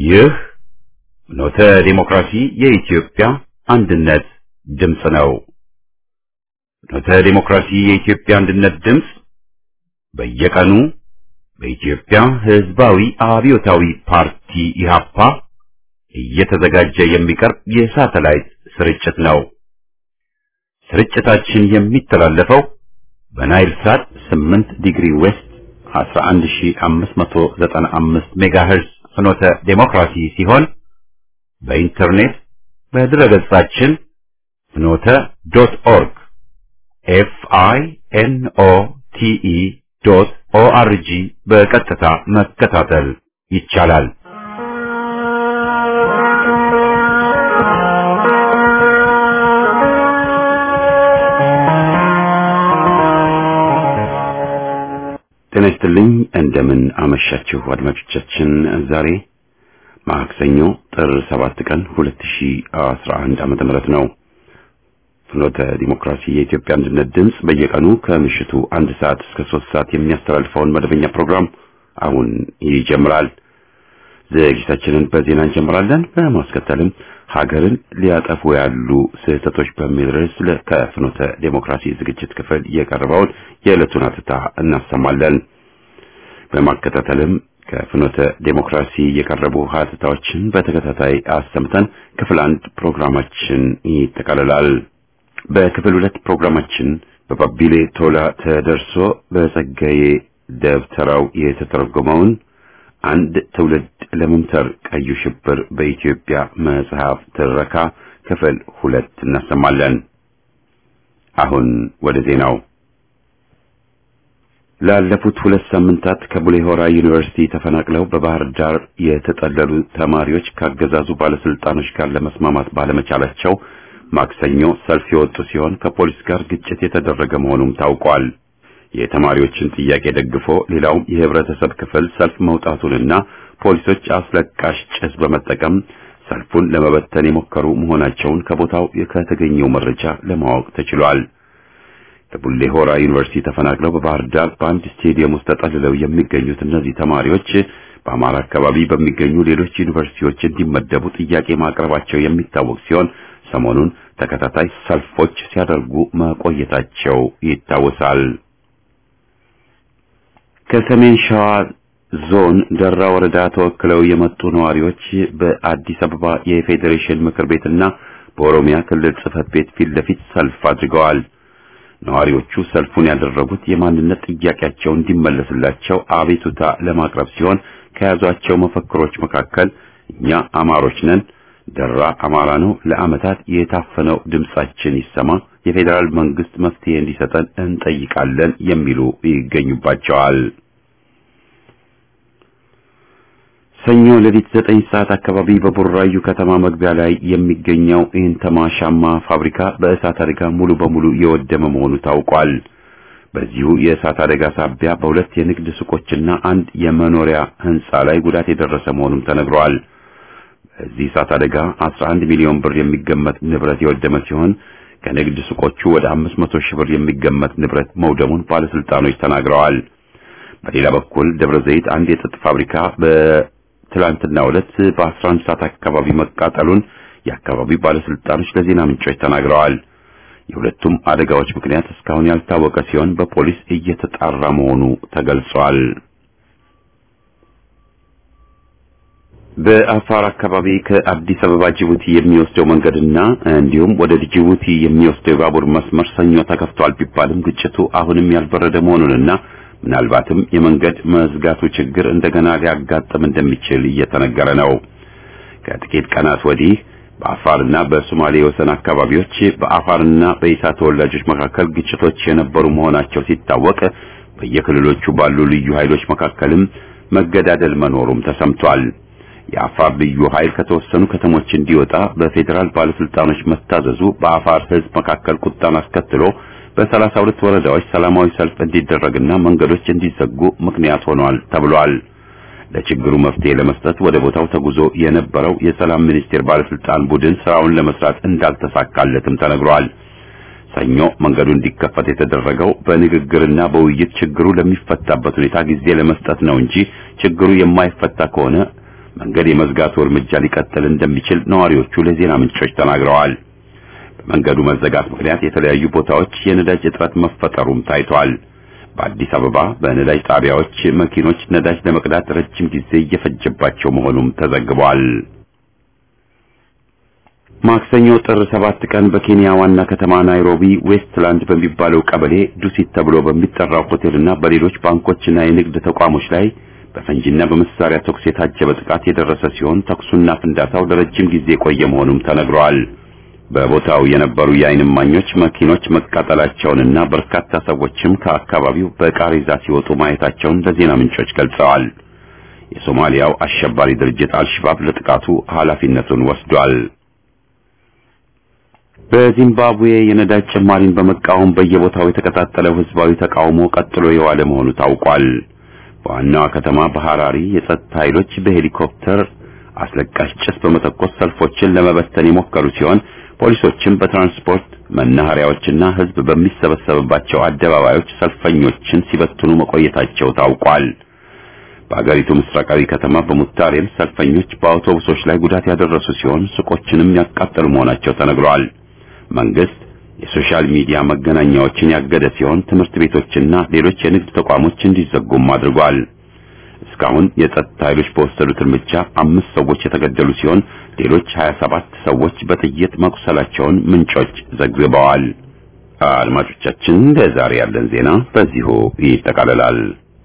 ይህ ኖተ ዲሞክራሲ የኢትዮጵያ አንድነት ድምፅ ነው። ኖተ ዲሞክራሲ የኢትዮጵያ አንድነት ድምፅ በየቀኑ በኢትዮጵያ ሕዝባዊ አብዮታዊ ፓርቲ ኢህአፓ እየተዘጋጀ የሚቀርብ የሳተላይት ስርጭት ነው። ስርጭታችን የሚተላለፈው በናይል ሳት 8 ዲግሪ ዌስት 11595 ሜጋሄርዝ ፍኖተ ዴሞክራሲ ሲሆን በኢንተርኔት በድረገጻችን ፍኖተ ዶት ኦርግ ኤፍ አይ ኤን ኦ ቲ ኢ ዶት ኦ አር ጂ በቀጥታ መከታተል ይቻላል። ጤና ይስጥልኝ። እንደምን አመሻችሁ አድማጮቻችን። ዛሬ ማክሰኞ ጥር 7 ቀን 2011 ዓመተ ምህረት ነው። ፍኖተ ዲሞክራሲ የኢትዮጵያ አንድነት ድምፅ በየቀኑ ከምሽቱ አንድ ሰዓት እስከ ሶስት ሰዓት የሚያስተላልፈውን መደበኛ ፕሮግራም አሁን ይጀምራል። ዝግጅታችንን በዜና እንጀምራለን። በማስከተልም ሀገርን ሊያጠፉ ያሉ ስህተቶች በሚል ርዕስ ከፍኖተ ዴሞክራሲ ዝግጅት ክፍል የቀረበውን የዕለቱን አትታ እናሰማለን። በማከታተልም ከፍኖተ ዴሞክራሲ የቀረቡ ሀተታዎችን በተከታታይ አሰምተን ክፍል አንድ ፕሮግራማችን ይጠቃልላል። በክፍል ሁለት ፕሮግራማችን በባቢሌ ቶላ ተደርሶ በጸጋዬ ደብተራው የተተረጎመውን አንድ ትውልድ ለመምተር ቀዩ ሽብር በኢትዮጵያ መጽሐፍ ትረካ ክፍል ሁለት እናሰማለን። አሁን ወደ ዜናው። ላለፉት ሁለት ሳምንታት ከቡሌ ሆራ ዩኒቨርሲቲ ተፈናቅለው በባህር ዳር የተጠለሉ ተማሪዎች ካገዛዙ ባለስልጣኖች ጋር ለመስማማት ባለመቻላቸው ማክሰኞ ሰልፍ የወጡ ሲሆን ከፖሊስ ጋር ግጭት የተደረገ መሆኑም ታውቋል። የተማሪዎችን ጥያቄ ደግፎ ሌላውም የህብረተሰብ ክፍል ሰልፍ መውጣቱንና ፖሊሶች አስለቃሽ ጭስ በመጠቀም ሰልፉን ለመበተን የሞከሩ መሆናቸውን ከቦታው ከተገኘው መረጃ ለማወቅ ተችሏል። ከቡሌ ሆራ ዩኒቨርሲቲ ተፈናቅለው በባህር ዳር በአንድ ስቴዲየም ውስጥ ተጠልለው የሚገኙት እነዚህ ተማሪዎች በአማራ አካባቢ በሚገኙ ሌሎች ዩኒቨርሲቲዎች እንዲመደቡ ጥያቄ ማቅረባቸው የሚታወቅ ሲሆን ሰሞኑን ተከታታይ ሰልፎች ሲያደርጉ መቆየታቸው ይታወሳል። ከሰሜን ሸዋ ዞን ደራ ወረዳ ተወክለው የመጡ ነዋሪዎች በአዲስ አበባ የፌዴሬሽን ምክር ቤትና በኦሮሚያ ክልል ጽህፈት ቤት ፊት ለፊት ሰልፍ አድርገዋል። ነዋሪዎቹ ሰልፉን ያደረጉት የማንነት ጥያቄያቸው እንዲመለስላቸው አቤቱታ ለማቅረብ ሲሆን ከያዟቸው መፈክሮች መካከል እኛ አማሮች ነን፣ ደራ አማራ ነው፣ ለዓመታት የታፈነው ድምጻችን ይሰማ፣ የፌዴራል መንግስት መፍትሄ እንዲሰጠን እንጠይቃለን የሚሉ ይገኙባቸዋል። ሰኞ ሌሊት ዘጠኝ ሰዓት አካባቢ በቡራዩ ከተማ መግቢያ ላይ የሚገኘው ኢንተማ ሻማ ፋብሪካ በእሳት አደጋ ሙሉ በሙሉ የወደመ መሆኑ ታውቋል። በዚሁ የእሳት አደጋ ሳቢያ በሁለት የንግድ ሱቆችና አንድ የመኖሪያ ህንጻ ላይ ጉዳት የደረሰ መሆኑም ተነግሯል። በዚህ እሳት አደጋ 11 ሚሊዮን ብር የሚገመት ንብረት የወደመ ሲሆን ከንግድ ሱቆቹ ወደ 500 ሺህ ብር የሚገመት ንብረት መውደሙን ባለስልጣኖች ተናግረዋል። በሌላ በኩል ደብረ ዘይት አንድ የጥጥ ፋብሪካ በትላንትናው ዕለት በ11 ሰዓት አካባቢ መቃጠሉን የአካባቢው ባለስልጣኖች ለዜና ምንጮች ተናግረዋል። የሁለቱም አደጋዎች ምክንያት እስካሁን ያልታወቀ ሲሆን በፖሊስ እየተጣራ መሆኑ ተገልጿል። በአፋር አካባቢ ከአዲስ አበባ ጅቡቲ የሚወስደው መንገድና እንዲሁም ወደ ጅቡቲ የሚወስደው የባቡር መስመር ሰኞ ተከፍቷል ቢባልም ግጭቱ አሁንም ያልበረደ መሆኑንና ምናልባትም የመንገድ መዝጋቱ ችግር እንደገና ሊያጋጥም እንደሚችል እየተነገረ ነው። ከጥቂት ቀናት ወዲህ በአፋርና በሶማሌ የወሰን አካባቢዎች በአፋርና በኢሳ ተወላጆች መካከል ግጭቶች የነበሩ መሆናቸው ሲታወቅ በየክልሎቹ ባሉ ልዩ ኃይሎች መካከልም መገዳደል መኖሩም ተሰምቷል። የአፋር ልዩ ኃይል ከተወሰኑ ከተሞች እንዲወጣ በፌዴራል ባለስልጣኖች መታዘዙ በአፋር ሕዝብ መካከል ቁጣን አስከትሎ በሰላሳ ሁለት ወረዳዎች ሰላማዊ ሰልፍ እንዲደረግና መንገዶች እንዲዘጉ ምክንያት ሆኗል ተብሏል። ለችግሩ መፍትሄ ለመስጠት ወደ ቦታው ተጉዞ የነበረው የሰላም ሚኒስቴር ባለስልጣን ቡድን ስራውን ለመስራት እንዳልተሳካለትም ተነግሯል። ሰኞ መንገዱ እንዲከፈት የተደረገው በንግግርና በውይይት ችግሩ ለሚፈታበት ሁኔታ ጊዜ ለመስጠት ነው እንጂ ችግሩ የማይፈታ ከሆነ መንገድ የመዝጋቱ እርምጃ ሊቀጥል እንደሚችል ነዋሪዎቹ ለዜና ምንጮች ተናግረዋል። በመንገዱ መዘጋት ምክንያት የተለያዩ ቦታዎች የነዳጅ እጥረት መፈጠሩም ታይቷል። በአዲስ አበባ በነዳጅ ጣቢያዎች መኪኖች ነዳጅ ለመቅዳት ረጅም ጊዜ እየፈጀባቸው መሆኑም ተዘግቧል። ማክሰኞ ጥር ሰባት ቀን በኬንያ ዋና ከተማ ናይሮቢ ዌስትላንድ በሚባለው ቀበሌ ዱሲት ተብሎ በሚጠራው ሆቴልና በሌሎች ባንኮችና የንግድ ተቋሞች ላይ በፈንጂና በመሳሪያ ተኩስ የታጀበ ጥቃት የደረሰ ሲሆን ተኩሱና ፍንዳታው ለረጅም ጊዜ የቆየ መሆኑም ተነግሯል። በቦታው የነበሩ የዓይን እማኞች መኪኖች መቃጠላቸውንና በርካታ ሰዎችም ከአካባቢው በቃሬዛ ሲወጡ ማየታቸውን ለዜና ምንጮች ገልጸዋል። የሶማሊያው አሸባሪ ድርጅት አልሸባብ ለጥቃቱ ኃላፊነቱን ወስዷል። በዚምባብዌ የነዳጅ ጭማሪን በመቃወም በየቦታው የተቀጣጠለው ህዝባዊ ተቃውሞ ቀጥሎ የዋለ መሆኑ ታውቋል። በዋናዋ ከተማ በሐራሪ የጸጥታ ኃይሎች በሄሊኮፕተር አስለቃሽ ጭስ በመተኮስ ሰልፎችን ለመበተን የሞከሩ ሲሆን ፖሊሶችም በትራንስፖርት መናኸሪያዎችና ህዝብ በሚሰበሰብባቸው አደባባዮች ሰልፈኞችን ሲበትኑ መቆየታቸው ታውቋል። በአገሪቱ ምስራቃዊ ከተማ በሙታሬም ሰልፈኞች በአውቶቡሶች ላይ ጉዳት ያደረሱ ሲሆን ሱቆችንም ያቃጠሉ መሆናቸው ተነግሯል። መንግስት የሶሻል ሚዲያ መገናኛዎችን ያገደ ሲሆን ትምህርት ቤቶችና ሌሎች የንግድ ተቋሞች እንዲዘጉም አድርጓል። እስካሁን የጸጥታ ኃይሎች በወሰዱት እርምጃ አምስት ሰዎች የተገደሉ ሲሆን ሌሎች 27 ሰዎች በጥይት መቁሰላቸውን ምንጮች ዘግበዋል። አድማጮቻችን ለዛሬ ያለን ዜና በዚሁ ይጠቃልላል።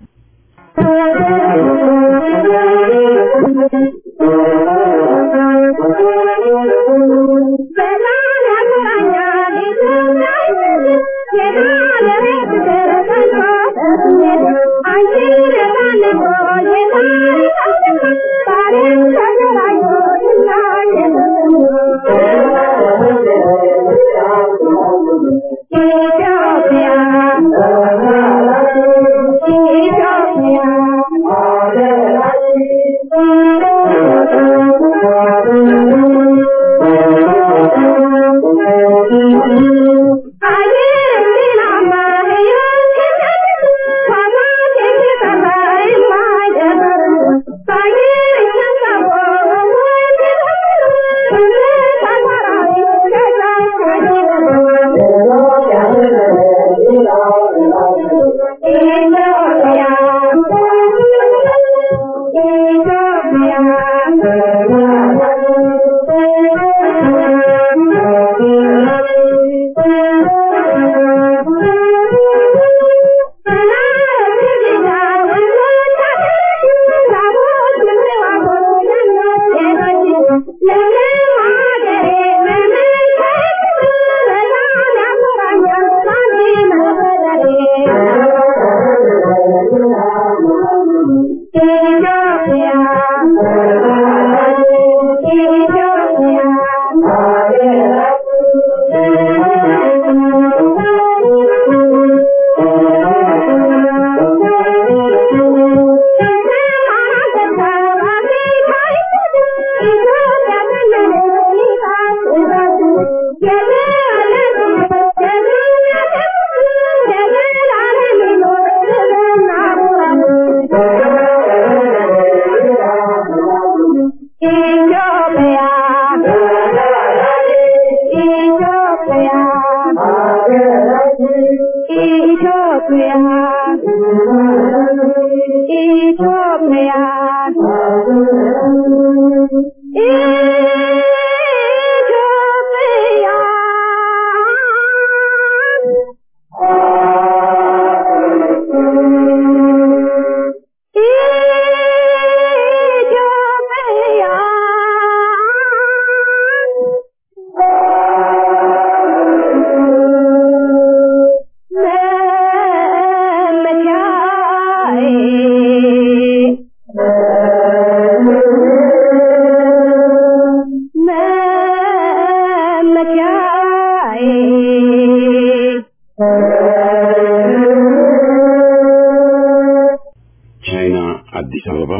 ቻይና አዲስ አበባ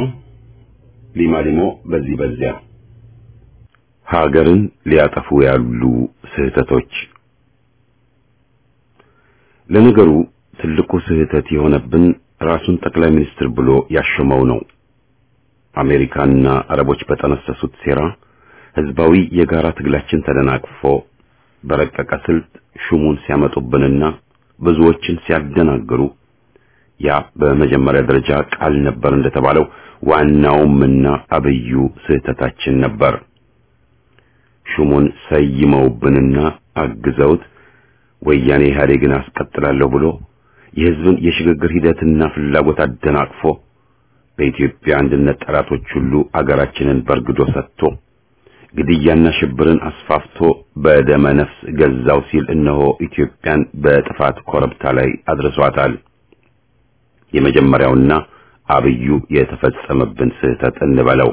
ሊማሊሞ በዚህ በዚያ ሀገርን ሊያጠፉ ያሉ ስህተቶች ለነገሩ ትልቁ ስህተት የሆነብን ራሱን ጠቅላይ ሚኒስትር ብሎ ያሾመው ነው። አሜሪካና አረቦች በጠነሰሱት ሴራ ህዝባዊ የጋራ ትግላችን ተደናቅፎ በረቀቀ ስልት ሹሙን ሲያመጡብንና ብዙዎችን ሲያደናግሩ ያ በመጀመሪያ ደረጃ ቃል ነበር እንደተባለው ዋናውምና አብዩ ስህተታችን ነበር። ሹሙን ሰይመውብንና አግዘውት ወያኔ ኢህአዴግን አስቀጥላለሁ ብሎ የህዝብን የሽግግር ሂደትና ፍላጎት አደናቅፎ በኢትዮጵያ አንድነት ጠላቶች ሁሉ አገራችንን በርግዶ ሰጥቶ ግድያና ሽብርን አስፋፍቶ በደመ ነፍስ ገዛው ሲል እነሆ ኢትዮጵያን በጥፋት ኮረብታ ላይ አድርሷታል። የመጀመሪያውና አብዩ የተፈጸመብን ስህተት እንበለው።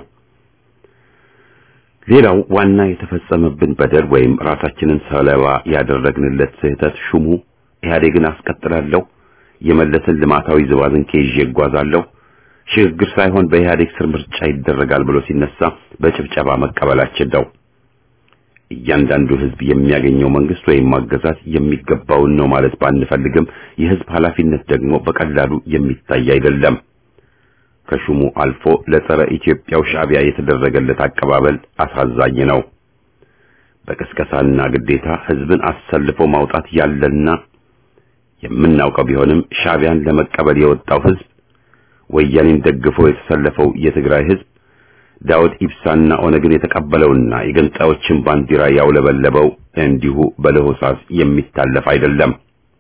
ሌላው ዋና የተፈጸመብን በደል ወይም ራሳችንን ሰለባ ያደረግንለት ስህተት ሹሙ ኢህአዴግን አስቀጥላለሁ፣ የመለስን ልማታዊ ዝባዝንኬ ይዤ እጓዛለሁ፣ ሽግግር ሳይሆን በኢህአዴግ ስር ምርጫ ይደረጋል ብሎ ሲነሳ በጭብጨባ መቀበላችን ነው። እያንዳንዱ ህዝብ የሚያገኘው መንግስት ወይም አገዛዝ የሚገባውን ነው ማለት ባንፈልግም የህዝብ ኃላፊነት ደግሞ በቀላሉ የሚታይ አይደለም። ከሹሙ አልፎ ለጸረ ኢትዮጵያው ሻዕቢያ የተደረገለት አቀባበል አሳዛኝ ነው። በቅስቀሳና ግዴታ ህዝብን አሰልፎ ማውጣት ያለና የምናውቀው ቢሆንም ሻዕቢያን ለመቀበል የወጣው ህዝብ፣ ወያኔን ደግፎ የተሰለፈው የትግራይ ህዝብ፣ ዳውድ ኢብሳና ኦነግን የተቀበለውና የገንጣዮችን ባንዲራ ያውለበለበው እንዲሁ በለሆሳስ የሚታለፍ አይደለም።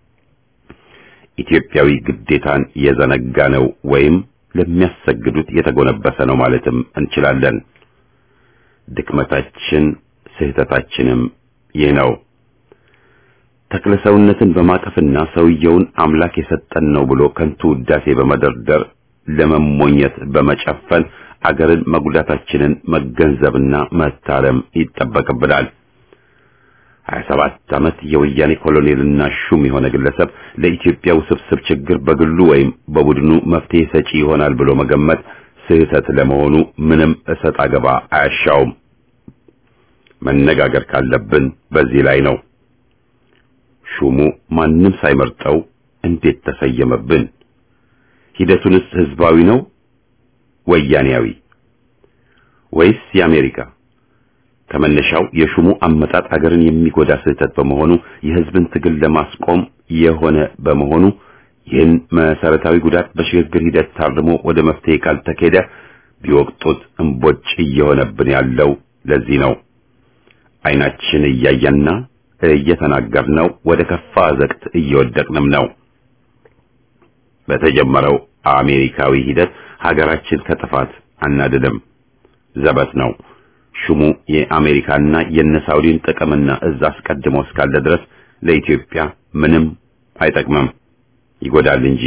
ኢትዮጵያዊ ግዴታን የዘነጋ ነው ወይም ለሚያሰግዱት የተጎነበሰ ነው ማለትም እንችላለን። ድክመታችን ስህተታችንም ይህ ነው። ተክለሰውነትን በማቀፍና ሰውየውን አምላክ የሰጠን ነው ብሎ ከንቱ ውዳሴ በመደርደር ለመሞኘት በመጨፈን አገርን መጉዳታችንን መገንዘብና መታረም ይጠበቅብናል። 27 ዓመት የወያኔ ኮሎኔልና ሹም የሆነ ግለሰብ ለኢትዮጵያ ውስብስብ ችግር በግሉ ወይም በቡድኑ መፍትሄ ሰጪ ይሆናል ብሎ መገመት ስህተት ለመሆኑ ምንም እሰጥ አገባ አያሻውም። መነጋገር ካለብን በዚህ ላይ ነው። ሹሙ ማንም ሳይመርጠው እንዴት ተሰየመብን? ሂደቱንስ ህዝባዊ ነው ወያኔያዊ ወይስ የአሜሪካ? ከመነሻው የሹሙ አመጣጥ አገርን የሚጎዳ ስህተት በመሆኑ የህዝብን ትግል ለማስቆም የሆነ በመሆኑ ይህን መሰረታዊ ጉዳት በሽግግር ሂደት ታርሞ ወደ መፍትሄ ካልተኬደ ቢወቅጡት እምቦጭ እየሆነብን ያለው ለዚህ ነው። አይናችን እያየና እየተናገርነው ወደ ከፋ ዘቅት እየወደቅንም ነው። በተጀመረው አሜሪካዊ ሂደት ሀገራችን ከጥፋት አናድንም፣ ዘበት ነው። ሹሙ የአሜሪካና የነሳውዲን ጥቅምና እዝ አስቀድሞ እስካለ ድረስ ለኢትዮጵያ ምንም አይጠቅምም፣ ይጎዳል እንጂ።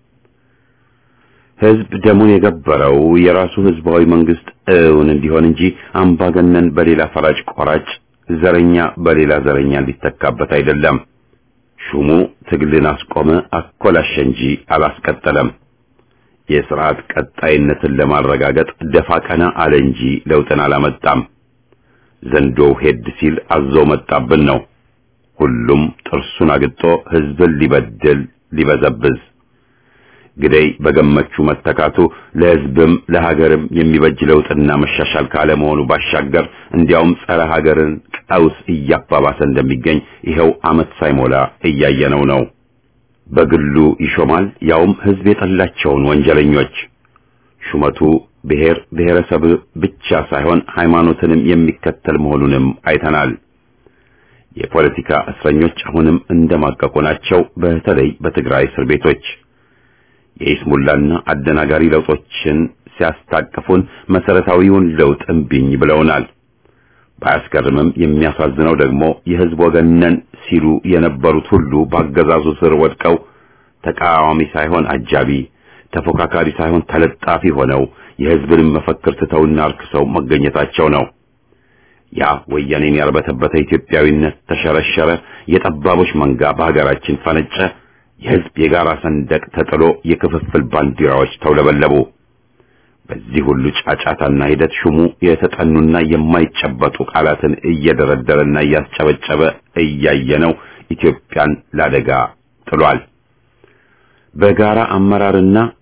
ህዝብ ደሙን የገበረው የራሱ ህዝባዊ መንግስት እውን እንዲሆን እንጂ አምባገነን በሌላ ፈራጭ ቆራጭ፣ ዘረኛ በሌላ ዘረኛ ሊተካበት አይደለም። ሹሙ ትግልን አስቆመ፣ አኮላሸ እንጂ አላስቀጠለም። የስርዓት ቀጣይነትን ለማረጋገጥ ደፋ ቀና አለ እንጂ ለውጥን አላመጣም። ዘንዶው ሄድ ሲል አዞ መጣብን ነው። ሁሉም ጥርሱን አግጦ ህዝብን ሊበድል ሊበዘብዝ ግደይ በገመቹ መተካቱ ለህዝብም ለሀገርም የሚበጅ ለውጥና መሻሻል ካለመሆኑ ባሻገር እንዲያውም ጸረ ሀገርን ቀውስ እያባባሰ እንደሚገኝ ይኸው ዓመት ሳይሞላ እያየነው ነው። በግሉ ይሾማል፣ ያውም ህዝብ የጠላቸውን ወንጀለኞች። ሹመቱ ብሔር ብሔረሰብ ብቻ ሳይሆን ሃይማኖትንም የሚከተል መሆኑንም አይተናል። የፖለቲካ እስረኞች አሁንም እንደማቀቁ ናቸው። በተለይ በትግራይ እስር ቤቶች የኢስሙላና አደናጋሪ ለውጦችን ሲያስታቅፉን መሰረታዊውን ለውጥ እምቢኝ ብለውናል። ባያስገርምም የሚያሳዝነው ደግሞ የህዝብ ወገነን ሲሉ የነበሩት ሁሉ በአገዛዙ ስር ወድቀው ተቃዋሚ ሳይሆን አጃቢ፣ ተፎካካሪ ሳይሆን ተለጣፊ ሆነው የህዝብንም መፈክር ትተውና አርክሰው መገኘታቸው ነው። ያ ወያኔን ያርበተበተ ኢትዮጵያዊነት ተሸረሸረ፣ የጠባቦች መንጋ በሀገራችን ፈነጨ፣ የህዝብ የጋራ ሰንደቅ ተጥሎ የክፍፍል ባንዲራዎች ተውለበለቡ። በዚህ ሁሉ ጫጫታና ሂደት ሹሙ የተጠኑና የማይጨበጡ ቃላትን እየደረደረና እያስጨበጨበ እያየነው ኢትዮጵያን ላደጋ ጥሏል። በጋራ አመራርና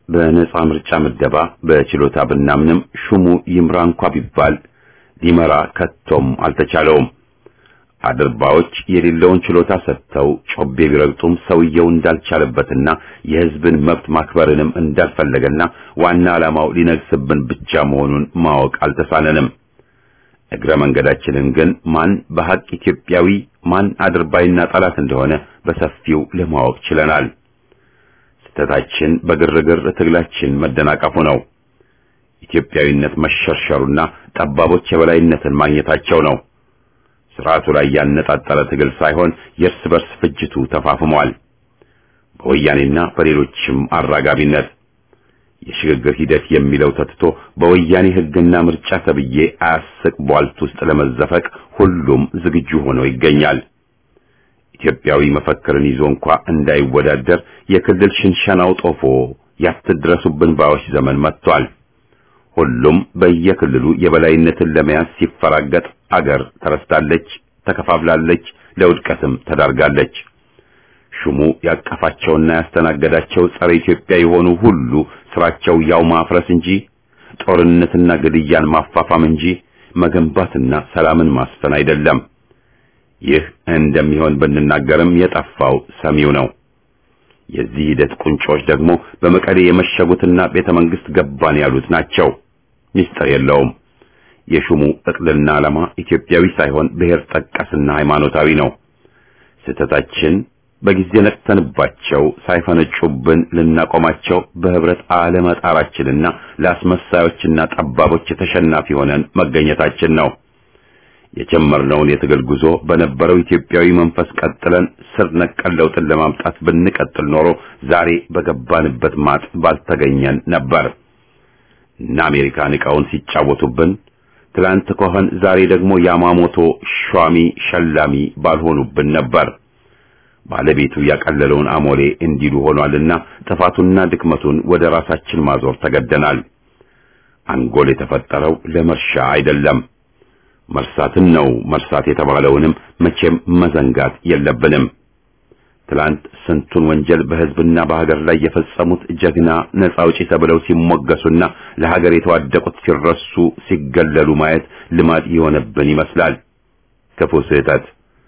በነጻ ምርጫ ምደባ በችሎታ ብናምንም ሹሙ ይምራ እንኳ ቢባል ሊመራ ከቶም አልተቻለውም። አድርባዎች የሌለውን ችሎታ ሰጥተው ጮቤ ቢረግጡም ሰውየው እንዳልቻለበትና የሕዝብን መብት ማክበርንም እንዳልፈለገና ዋና ዓላማው ሊነግስብን ብቻ መሆኑን ማወቅ አልተሳነንም። እግረ መንገዳችንን ግን ማን በሐቅ ኢትዮጵያዊ ማን አድርባይና ጠላት እንደሆነ በሰፊው ለማወቅ ችለናል። ስህተታችን በግርግር ትግላችን መደናቀፉ ነው። ኢትዮጵያዊነት መሸርሸሩና ጠባቦች የበላይነትን ማግኘታቸው ነው። ስርዓቱ ላይ ያነጣጠረ ትግል ሳይሆን የእርስ በርስ ፍጅቱ ተፋፍሟል። በወያኔና በሌሎችም አራጋቢነት የሽግግር ሂደት የሚለው ተትቶ በወያኔ ሕግና ምርጫ ተብዬ አያስቅ ቧልት ውስጥ ለመዘፈቅ ሁሉም ዝግጁ ሆኖ ይገኛል። ኢትዮጵያዊ መፈክርን ይዞ እንኳ እንዳይወዳደር የክልል ሽንሸናው ጦፎ ያትድረሱብን ባዮች ዘመን መጥቷል። ሁሉም በየክልሉ የበላይነትን ለመያዝ ሲፈራገጥ አገር ተረስታለች፣ ተከፋፍላለች፣ ለውድቀትም ተዳርጋለች። ሹሙ ያቀፋቸውና ያስተናገዳቸው ጸረ ኢትዮጵያ የሆኑ ሁሉ ስራቸው ያው ማፍረስ እንጂ ጦርነትና ግድያን ማፋፋም እንጂ መገንባትና ሰላምን ማስፈን አይደለም። ይህ እንደሚሆን ብንናገርም የጠፋው ሰሚው ነው። የዚህ ሂደት ቁንጮች ደግሞ በመቀሌ የመሸጉትና ቤተ መንግስት ገባን ያሉት ናቸው። ሚስጥር የለውም። የሹሙ እቅድና ዓላማ ኢትዮጵያዊ ሳይሆን ብሔር ጠቀስና ሃይማኖታዊ ነው። ስህተታችን በጊዜ ነቅተንባቸው ሳይፈነጩብን ልናቆማቸው በህብረት አለመጣራችንና ለአስመሳዮችና ጠባቦች ተሸናፊ ሆነን መገኘታችን ነው። የጀመርነውን የትግል ጉዞ በነበረው ኢትዮጵያዊ መንፈስ ቀጥለን ስር ነቀል ለውጥን ለማምጣት ብንቀጥል ኖሮ ዛሬ በገባንበት ማጥ ባልተገኘን ነበር። እና አሜሪካን ዕቃውን ሲጫወቱብን ትላንት ከሆን ዛሬ ደግሞ ያማሞቶ ሿሚ ሸላሚ ባልሆኑብን ነበር። ባለቤቱ ያቀለለውን አሞሌ እንዲሉ ሆኗልና ጥፋቱና ድክመቱን ወደ ራሳችን ማዞር ተገደናል። አንጎል የተፈጠረው ለመርሻ አይደለም፣ መርሳትን ነው። መርሳት የተባለውንም መቼም መዘንጋት የለብንም። ትላንት ስንቱን ወንጀል በሕዝብና በሀገር ላይ የፈጸሙት ጀግና ነጻ አውጪ ተብለው ሲሞገሱና ለሀገር የተዋደቁት ሲረሱ ሲገለሉ ማየት ልማድ የሆነብን ይመስላል። ክፉ ስህተት።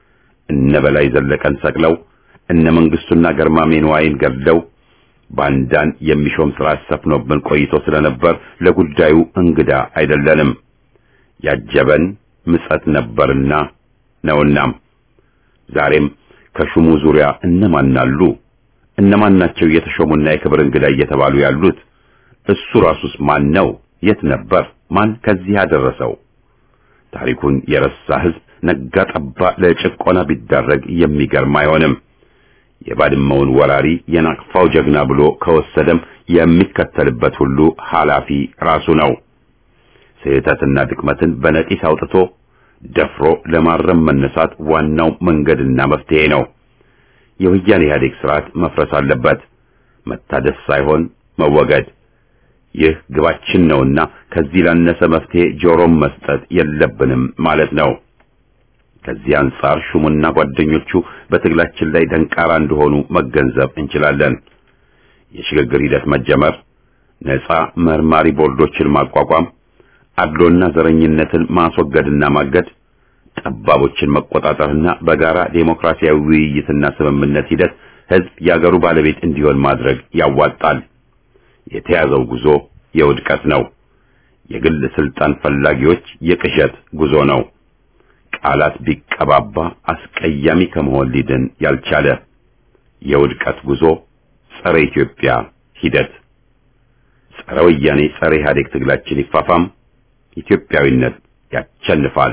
እነ በላይ ዘለቀን ሰቅለው እነ መንግስቱና ገርማሜ ንዋይን ገድለው ባንዳን የሚሾም ስርዓት ሰፍኖብን ቆይቶ ስለነበር ለጉዳዩ እንግዳ አይደለንም። ያጀበን ምጸት ነበርና ነውናም ዛሬም ከሹሙ ዙሪያ እነማን አሉ? እነማን ናቸው የተሾሙና የክብር እንግዳ እየተባሉ ያሉት? እሱ ራሱስ ማን ነው? የት ነበር? ማን ከዚህ ያደረሰው? ታሪኩን የረሳ ህዝብ ነጋ ጠባ ለጭቆና ቢዳረግ የሚገርም አይሆንም። የባድመውን ወራሪ የናቅፋው ጀግና ብሎ ከወሰደም የሚከተልበት ሁሉ ኃላፊ ራሱ ነው። ስህተትና ድክመትን በነቂስ አውጥቶ ደፍሮ ለማረም መነሳት ዋናው መንገድና መፍትሄ ነው። የወያኔ ኢህአዴግ ስርዓት መፍረስ አለበት፣ መታደስ ሳይሆን መወገድ። ይህ ግባችን ነውና ከዚህ ላነሰ መፍትሄ ጆሮም መስጠት የለብንም ማለት ነው። ከዚህ አንጻር ሹሙና ጓደኞቹ በትግላችን ላይ ደንቃራ እንደሆኑ መገንዘብ እንችላለን። የሽግግር ሂደት መጀመር፣ ነፃ መርማሪ ቦርዶችን ማቋቋም፣ አድሎና ዘረኝነትን ማስወገድና ማገድ፣ ጠባቦችን መቆጣጠርና በጋራ ዴሞክራሲያዊ ውይይትና ስምምነት ሂደት ህዝብ የአገሩ ባለቤት እንዲሆን ማድረግ ያዋጣል። የተያዘው ጉዞ የውድቀት ነው። የግል ስልጣን ፈላጊዎች የቅዠት ጉዞ ነው። ቃላት ቢቀባባ አስቀያሚ ከመሆን ሊድን ያልቻለ የውድቀት ጉዞ፣ ጸረ ኢትዮጵያ ሂደት፣ ጸረ ወያኔ፣ ጸረ ኢህአዴግ ትግላችን ይፋፋም። ኢትዮጵያዊነት ያቸንፋል።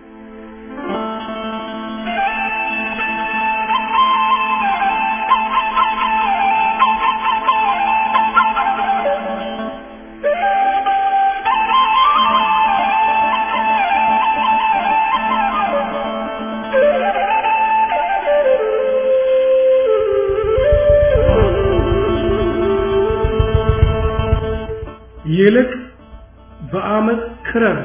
ይልቅ በአመት ክረር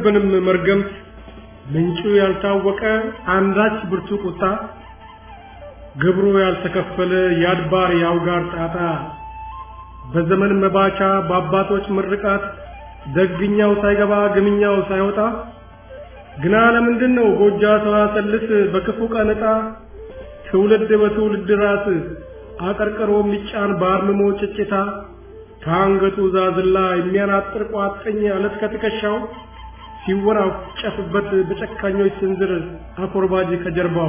አይወርድብንም መርገምት ምንጩ ያልታወቀ አንዳች ብርቱ ቁጣ ግብሩ ያልተከፈለ የአድባር የአውጋር ጣጣ በዘመን መባቻ በአባቶች ምርቃት ደግኛው ሳይገባ ግምኛው ሳይወጣ ግና ለምንድን ነው ጎጃ ሰዋሰልስ በክፉ ቀን ዕጣ ትውልድ በትውልድ ራስ አቀርቅሮ የሚጫን በአርምሞ ጭጭታ ከአንገቱ ዛዝላ የሚያናጥር ቋጥኝ አለት ከትከሻው ሲወናጨፍበት በጨካኞች ስንዝር አኮርባጅ ከጀርባው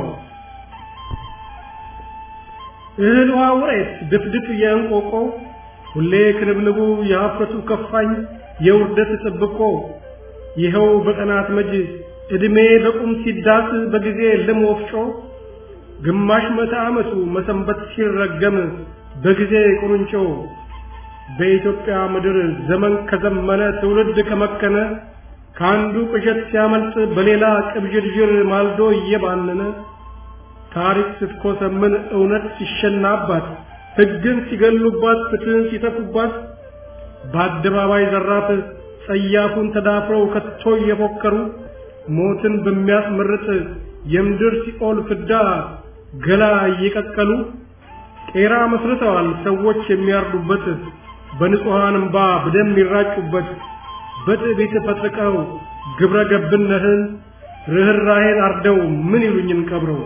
እህል ውሃ ውሬት ድፍድፍ የእንቆቆ ሁሌ ክንብንቡ የሀፍረቱ ከፋኝ የውርደት ጥብቆ ይኸው በቀናት መጅ ዕድሜ በቁም ሲዳስ በጊዜ ልም ወፍጮ ግማሽ መቶ ዓመቱ መሰንበት ሲረገም በጊዜ ቁርንጮ በኢትዮጵያ ምድር ዘመን ከዘመነ ትውልድ ከመከነ ከአንዱ ቅዠት ሲያመልጥ በሌላ ቅብዥርዥር ማልዶ እየባነነ ታሪክ ስትኮሰምን እውነት ሲሸናባት ሕግን ሲገሉባት ፍትህን ሲተፉባት በአደባባይ ዘራፍ ጸያፉን ተዳፍረው ከቶ እየፎከሩ ሞትን በሚያስመርጥ የምድር ሲኦል ፍዳ ገላ እየቀቀሉ ቄራ መስርተዋል ሰዎች የሚያርዱበት በንጹሐን እምባ በደም የሚራጩበት በትዕቢት ፈጥቀው ግብረ ገብነትን ርኅራኄን አርደው ምን ይሉኝን ቀብረው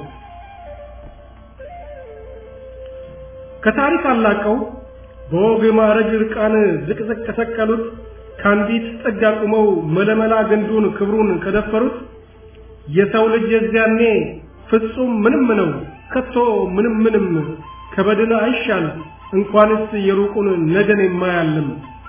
ከታሪክ አላቀው በወግ ማዕረግ ርቃን ዝቅዝቅ ከሰቀሉት ከአንዲት ጥግ አቁመው መለመላ ግንዱን ክብሩን ከደፈሩት የሰው ልጅ የዚያኔ ፍጹም ምንም ነው ከቶ ምንም ምንም ከበድን አይሻል እንኳንስ የሩቁን ነገን የማያልም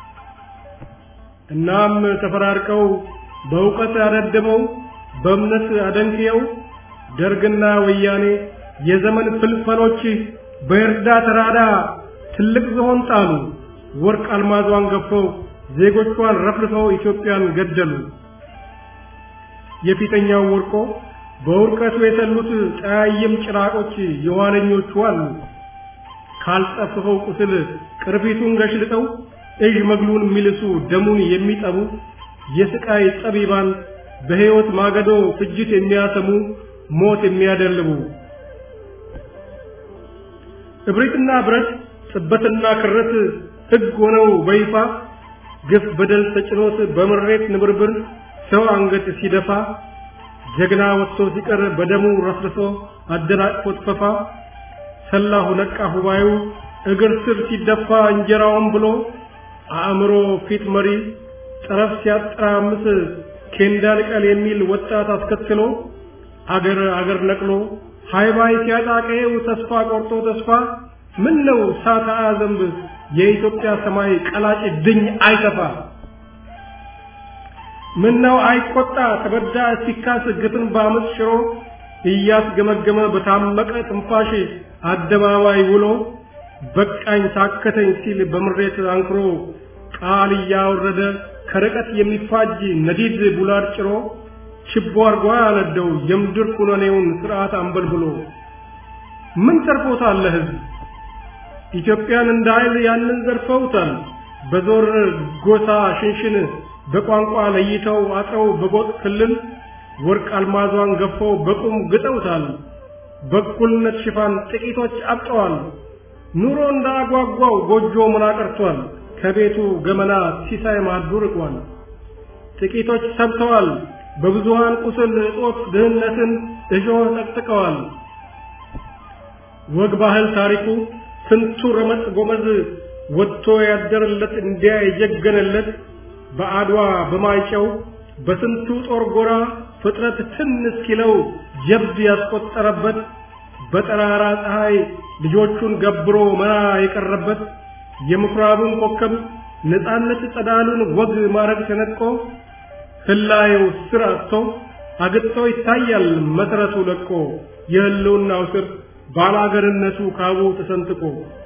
እናም ተፈራርቀው በእውቀት አደድበው በእምነት አደንክየው ደርግና ወያኔ የዘመን ፍልፈሎች በእርዳ ተራዳ ትልቅ ዝሆን ጣሉ ወርቅ አልማዟን ገፈው ዜጎቿን ረፍርፈው ኢትዮጵያን ገደሉ የፊተኛው ወርቆ በውርቀቱ የሰሉት ጠያይም ጭራቆች የኋለኞቹ አሉ ካልጠፍፈው ቁስል ቅርፊቱን ገሽልጠው እዥ መግሉን የሚልሱ ደሙን የሚጠቡ የስቃይ ጠቢባን በሕይወት ማገዶ ፍጅት የሚያሰሙ ሞት የሚያደልቡ እብሪትና ብረት ጥበትና ክረት ሕግ ሆነው በይፋ ግፍ በደል ተጭኖት በምሬት ንብርብር ሰው አንገት ሲደፋ ጀግና ወጥቶ ሲቀር በደሙ ረፍርሶ አደናቅፎት ፈፋ ሰላሁ ነቃ ሁባዩ እግር ስር ሲደፋ እንጀራውን ብሎ አእምሮ ፊት መሪ ጠረፍ ሲያጠራምስ ኬንዳ ልቀል የሚል ወጣት አስከትሎ አገር አገር ነቅሎ ሃይባይ ሲያጣቀየው ተስፋ ቆርጦ ተስፋ ምን ነው ሳታ ዘንብ የኢትዮጵያ ሰማይ ቀላጭ ድኝ አይተፋ ምን ነው አይቆጣ ተበዳ ሲካስ ግፍን በአመፅ ሽሮ እያስገመገመ በታመቀ ትንፋሽ አደባባይ ውሎ በቃኝ ታከተኝ ሲል በምሬት አንክሮ ቃል እያወረደ ከርቀት የሚፋጅ ነዲድ ቡላድ ጭሮ ችቦ አርጓ ያነደው የምድር ኩነኔውን ስርዓት አንበልብሎ ምን ተርፎታል ለህዝብ ኢትዮጵያን እንደ ኃይል ያንን ዘርፈውታል በዞር ጎሳ ሽንሽን በቋንቋ ለይተው አጥረው በጎጥ ክልል ወርቅ አልማዟን ገፈው በቁም ግጠውታል በእኩልነት ሽፋን ጥቂቶች አብጠዋል ኑሮ እንዳጓጓው ጎጆ ምን አቀርቷል ከቤቱ ገመና ሲሳይ ማዱ ርቋል ጥቂቶች ሰብተዋል በብዙሃን ቁስል እጦት ድህነትን እሾህ ጠቅጥቀዋል ወግ ባህል ታሪኩ ስንቱ ረመጥ ጎመዝ ወጥቶ ያደረለት እንዲያ የጀገነለት በአድዋ በማይጨው በስንቱ ጦር ጎራ ፍጥረት ትን እስኪለው ጀብድ ያስቆጠረበት በጠራራ ፀሐይ ልጆቹን ገብሮ መራ የቀረበት የምኩራቡን ኮከብ ነፃነት ጸዳሉን ወግ ማረግ ተነጥቆ ህላየው ስር አጥቶ አግጥቶ ይታያል መሰረቱ ለቆ የህልውናው ስር ባላገርነቱ ካቡ ተሰንጥቆ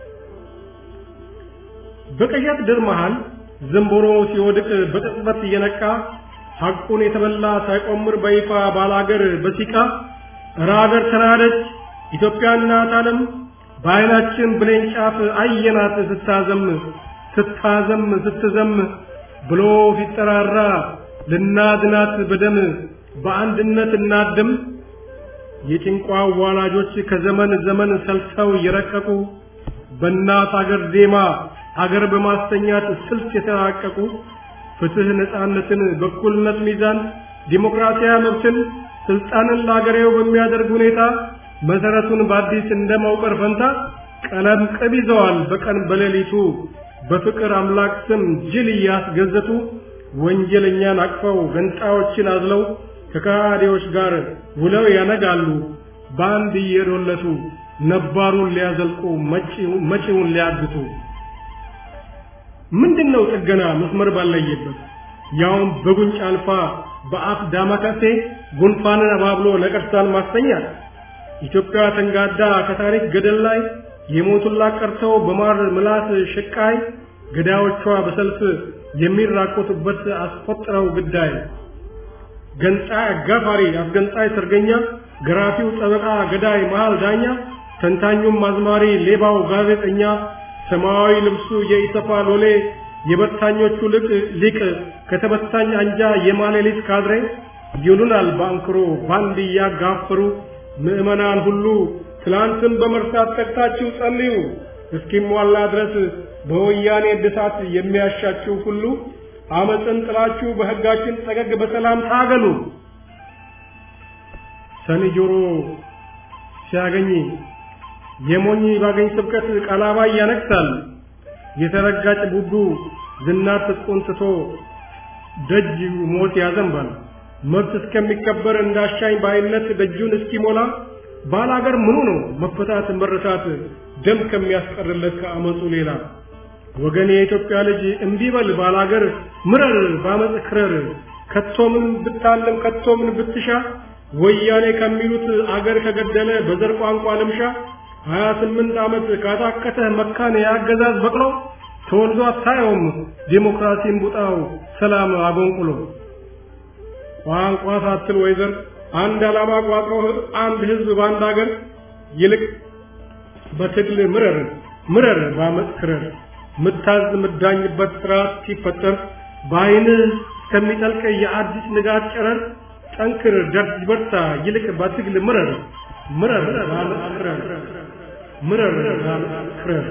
በቀያት ድር መሃል ዝንቦሮ ሲወድቅ በቅጽበት እየነቃ ሐቁን የተበላ ሳይቆምር በይፋ ባላገር በሲቃ እረ አገር ተናደች ኢትዮጵያ እናት ዓለም በዓይናችን ብሌን ጫፍ አየናት ስታዘም ስታዘም ስትዘም ብሎ ሲጠራራ ልናድናት በደም በአንድነት እናድም። የጭንቋ ዋላጆች ከዘመን ዘመን ሰልተው የረቀቁ በእናት አገር ዜማ አገር በማስተኛት ስልት የተራቀቁ ፍትህ፣ ነፃነትን፣ በኩልነት ሚዛን፣ ዲሞክራሲያዊ መብትን፣ ስልጣንን ለአገሬው በሚያደርግ ሁኔታ መሰረቱን በአዲስ እንደማውቀር ፈንታ ቀለም ቅብ ይዘዋል በቀን በሌሊቱ በፍቅር አምላክ ስም ጅል እያስገዘቱ ወንጀለኛን አቅፈው ገንጣዮችን አዝለው ከካዲዎች ጋር ውለው ያነጋሉ በአንድ እየዶለቱ ነባሩን ሊያዘልቁ መጪውን ሊያግቱ። ምንድነው ጥገና መስመር ባለየበት ያውም በጉንጭ አልፋ በአፍ ዳማከሴ ጉንፋንን አባብሎ ነቀርሳን ማስተኛት ኢትዮጵያ ተንጋዳ ከታሪክ ገደል ላይ የሞቱላት ቀርተው በማር ምላስ ሽቃይ ገዳዮቿ በሰልፍ የሚራቆቱበት አስቆጥረው ግዳይ ገንጣይ አጋፋሪ አስገንጣይ ሰርገኛ ገራፊው ጠበቃ ገዳይ መሃል ዳኛ ተንታኙም አዝማሪ ሌባው ጋዜጠኛ ሰማያዊ ልብሱ የኢሰፓ ሎሌ የበታኞቹ ልቅ ሊቅ ከተበታኝ አንጃ የማሌሊት ካድሬ ይሉናል ባንክሮ ባንድ እያጋፈሩ ምዕመናን ሁሉ ትላንትን በመርሳት ተግታችሁ ጸልዩ እስኪሟላ ድረስ በወያኔ እድሳት የሚያሻችሁ ሁሉ አመፅን ጥላችሁ በሕጋችን ጠገግ በሰላም ታገሉ። ሰኒ ጆሮ ሲያገኝ የሞኝ ባገኝ ስብከት ቀላባይ ያነክሳል። የተረጋጭ ቡቡ ዝናር ትጥቁን ትቶ ደጅ ሞት ያዘንባል። መብት እስከሚከበር እንዳሻኝ ባይነት ደጁን እስኪሞላ ባላገር ምኑ ነው መፈታት መረታት ደም ከሚያስቀርለት ከአመፁ ሌላ ወገን የኢትዮጵያ ልጅ እምቢበል ባላገር ምረር ባመፅ ክረር ከቶምን ብታለም ከቶምን ብትሻ ወያኔ ከሚሉት አገር ከገደለ በዘር ቋንቋ ልምሻ ሀያ ስምንት ዓመት ካታከተ መካን የአገዛዝ በቅሎ ተወልዶ አታየውም ዴሞክራሲን ቡጣው ሰላም አጎንቁሎ ቋንቋ ሳትል ወይዘር አንድ ዓላማ ቋጥሮ አንድ ህዝብ በአንድ አገር ይልቅ በትግል ምረር ምረር ባመፅ ክረር ምታዝ ምዳኝበት ስርዓት ሲፈጠር በአይንህ እስከሚጠልቅ የአዲስ ንጋት ጨረር ጠንክር ደርጅ በርታ ይልቅ በትግል ምረር ምረር ባመፅ ክረር ምረር ባመፅ ክረር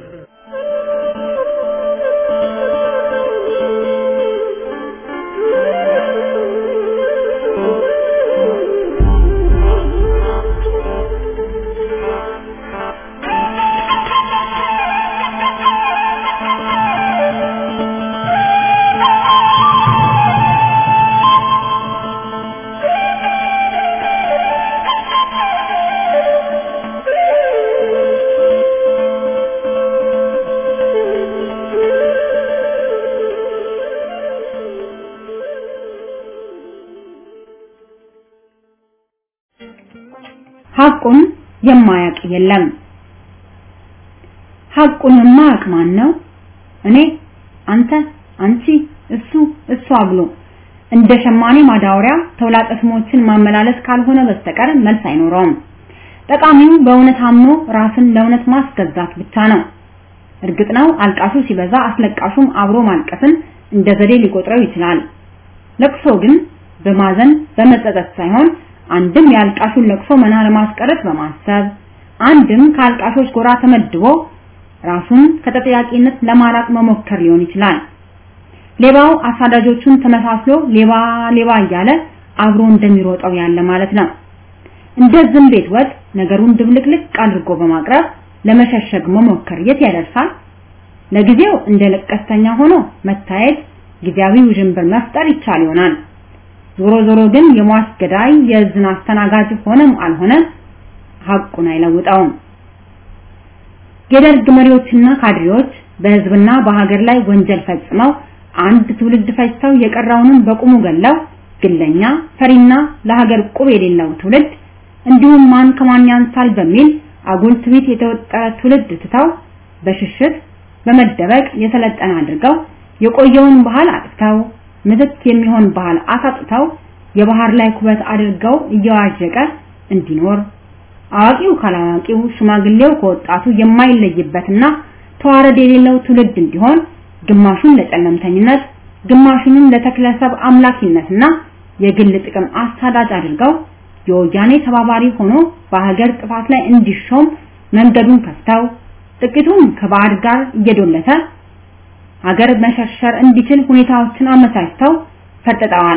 ሐቁን የማያውቅ የለም። ሐቁን የማያውቅ ማን ነው? እኔ፣ አንተ፣ አንቺ፣ እሱ፣ እሷ ብሎ እንደ ሸማኔ ማዳወሪያ ተውላጠ ስሞችን ማመላለስ ካልሆነ በስተቀር መልስ አይኖረውም። ጠቃሚው በእውነት አምኖ ራስን ለእውነት ማስገዛት ብቻ ነው። እርግጥ ነው አልቃሹ ሲበዛ አስለቃሹም አብሮ ማልቀስን እንደ ዘዴ ሊቆጥረው ይችላል። ለቅሶ ግን በማዘን በመጸጸት ሳይሆን አንድም የአልቃሹን ለቅሶ መና ለማስቀረት በማሰብ አንድም ከአልቃሾች ጎራ ተመድቦ ራሱን ከተጠያቂነት ለማራቅ መሞከር ሊሆን ይችላል። ሌባው አሳዳጆቹን ተመሳስሎ ሌባ ሌባ እያለ አብሮ እንደሚሮጠው ያለ ማለት ነው። እንደ ዝም ቤት ወጥ ነገሩን ድብልቅልቅ አድርጎ በማቅረብ ለመሸሸግ መሞከር የት ያደርሳል? ለጊዜው እንደ ለቀስተኛ ሆኖ መታየት ጊዜያዊ ውዥንብር መፍጠር ይቻል ይሆናል። ዞሮ ዞሮ ግን የሟች ገዳይ የዝና አስተናጋጅ ሆነም አልሆነ ሐቁን አይለውጠውም። የደርግ መሪዎችና ካድሬዎች በህዝብና በሀገር ላይ ወንጀል ፈጽመው አንድ ትውልድ ፈጅተው የቀረውንም በቁሙ ገለው ግለኛ ፈሪና ለሀገር ቁብ የሌለው ትውልድ እንዲሁም ማን ከማን ያንሳል በሚል አጉል ትዕቢት የተወጠረ ትውልድ ትተው በሽሽት በመደበቅ የሰለጠነ አድርገው የቆየውን ባህል አጥፍተው ምትክ የሚሆን ባህል አሳጥተው የባህር ላይ ኩበት አድርገው እየዋዠቀ እንዲኖር አዋቂው ካላዋቂው ሽማግሌው ከወጣቱ የማይለይበትና ተዋረድ የሌለው ትውልድ እንዲሆን ግማሹን ለጨለምተኝነት ግማሹንም ለተክለሰብ አምላኪነትና የግል ጥቅም አሳዳጅ አድርገው የወያኔ ተባባሪ ሆኖ በሀገር ጥፋት ላይ እንዲሾም መንገዱን ከፍተው ጥቂቱም ከባዕድ ጋር እየዶለተ ሀገር መሸርሸር እንዲችል ሁኔታዎችን አመቻችተው ፈጥጠዋል።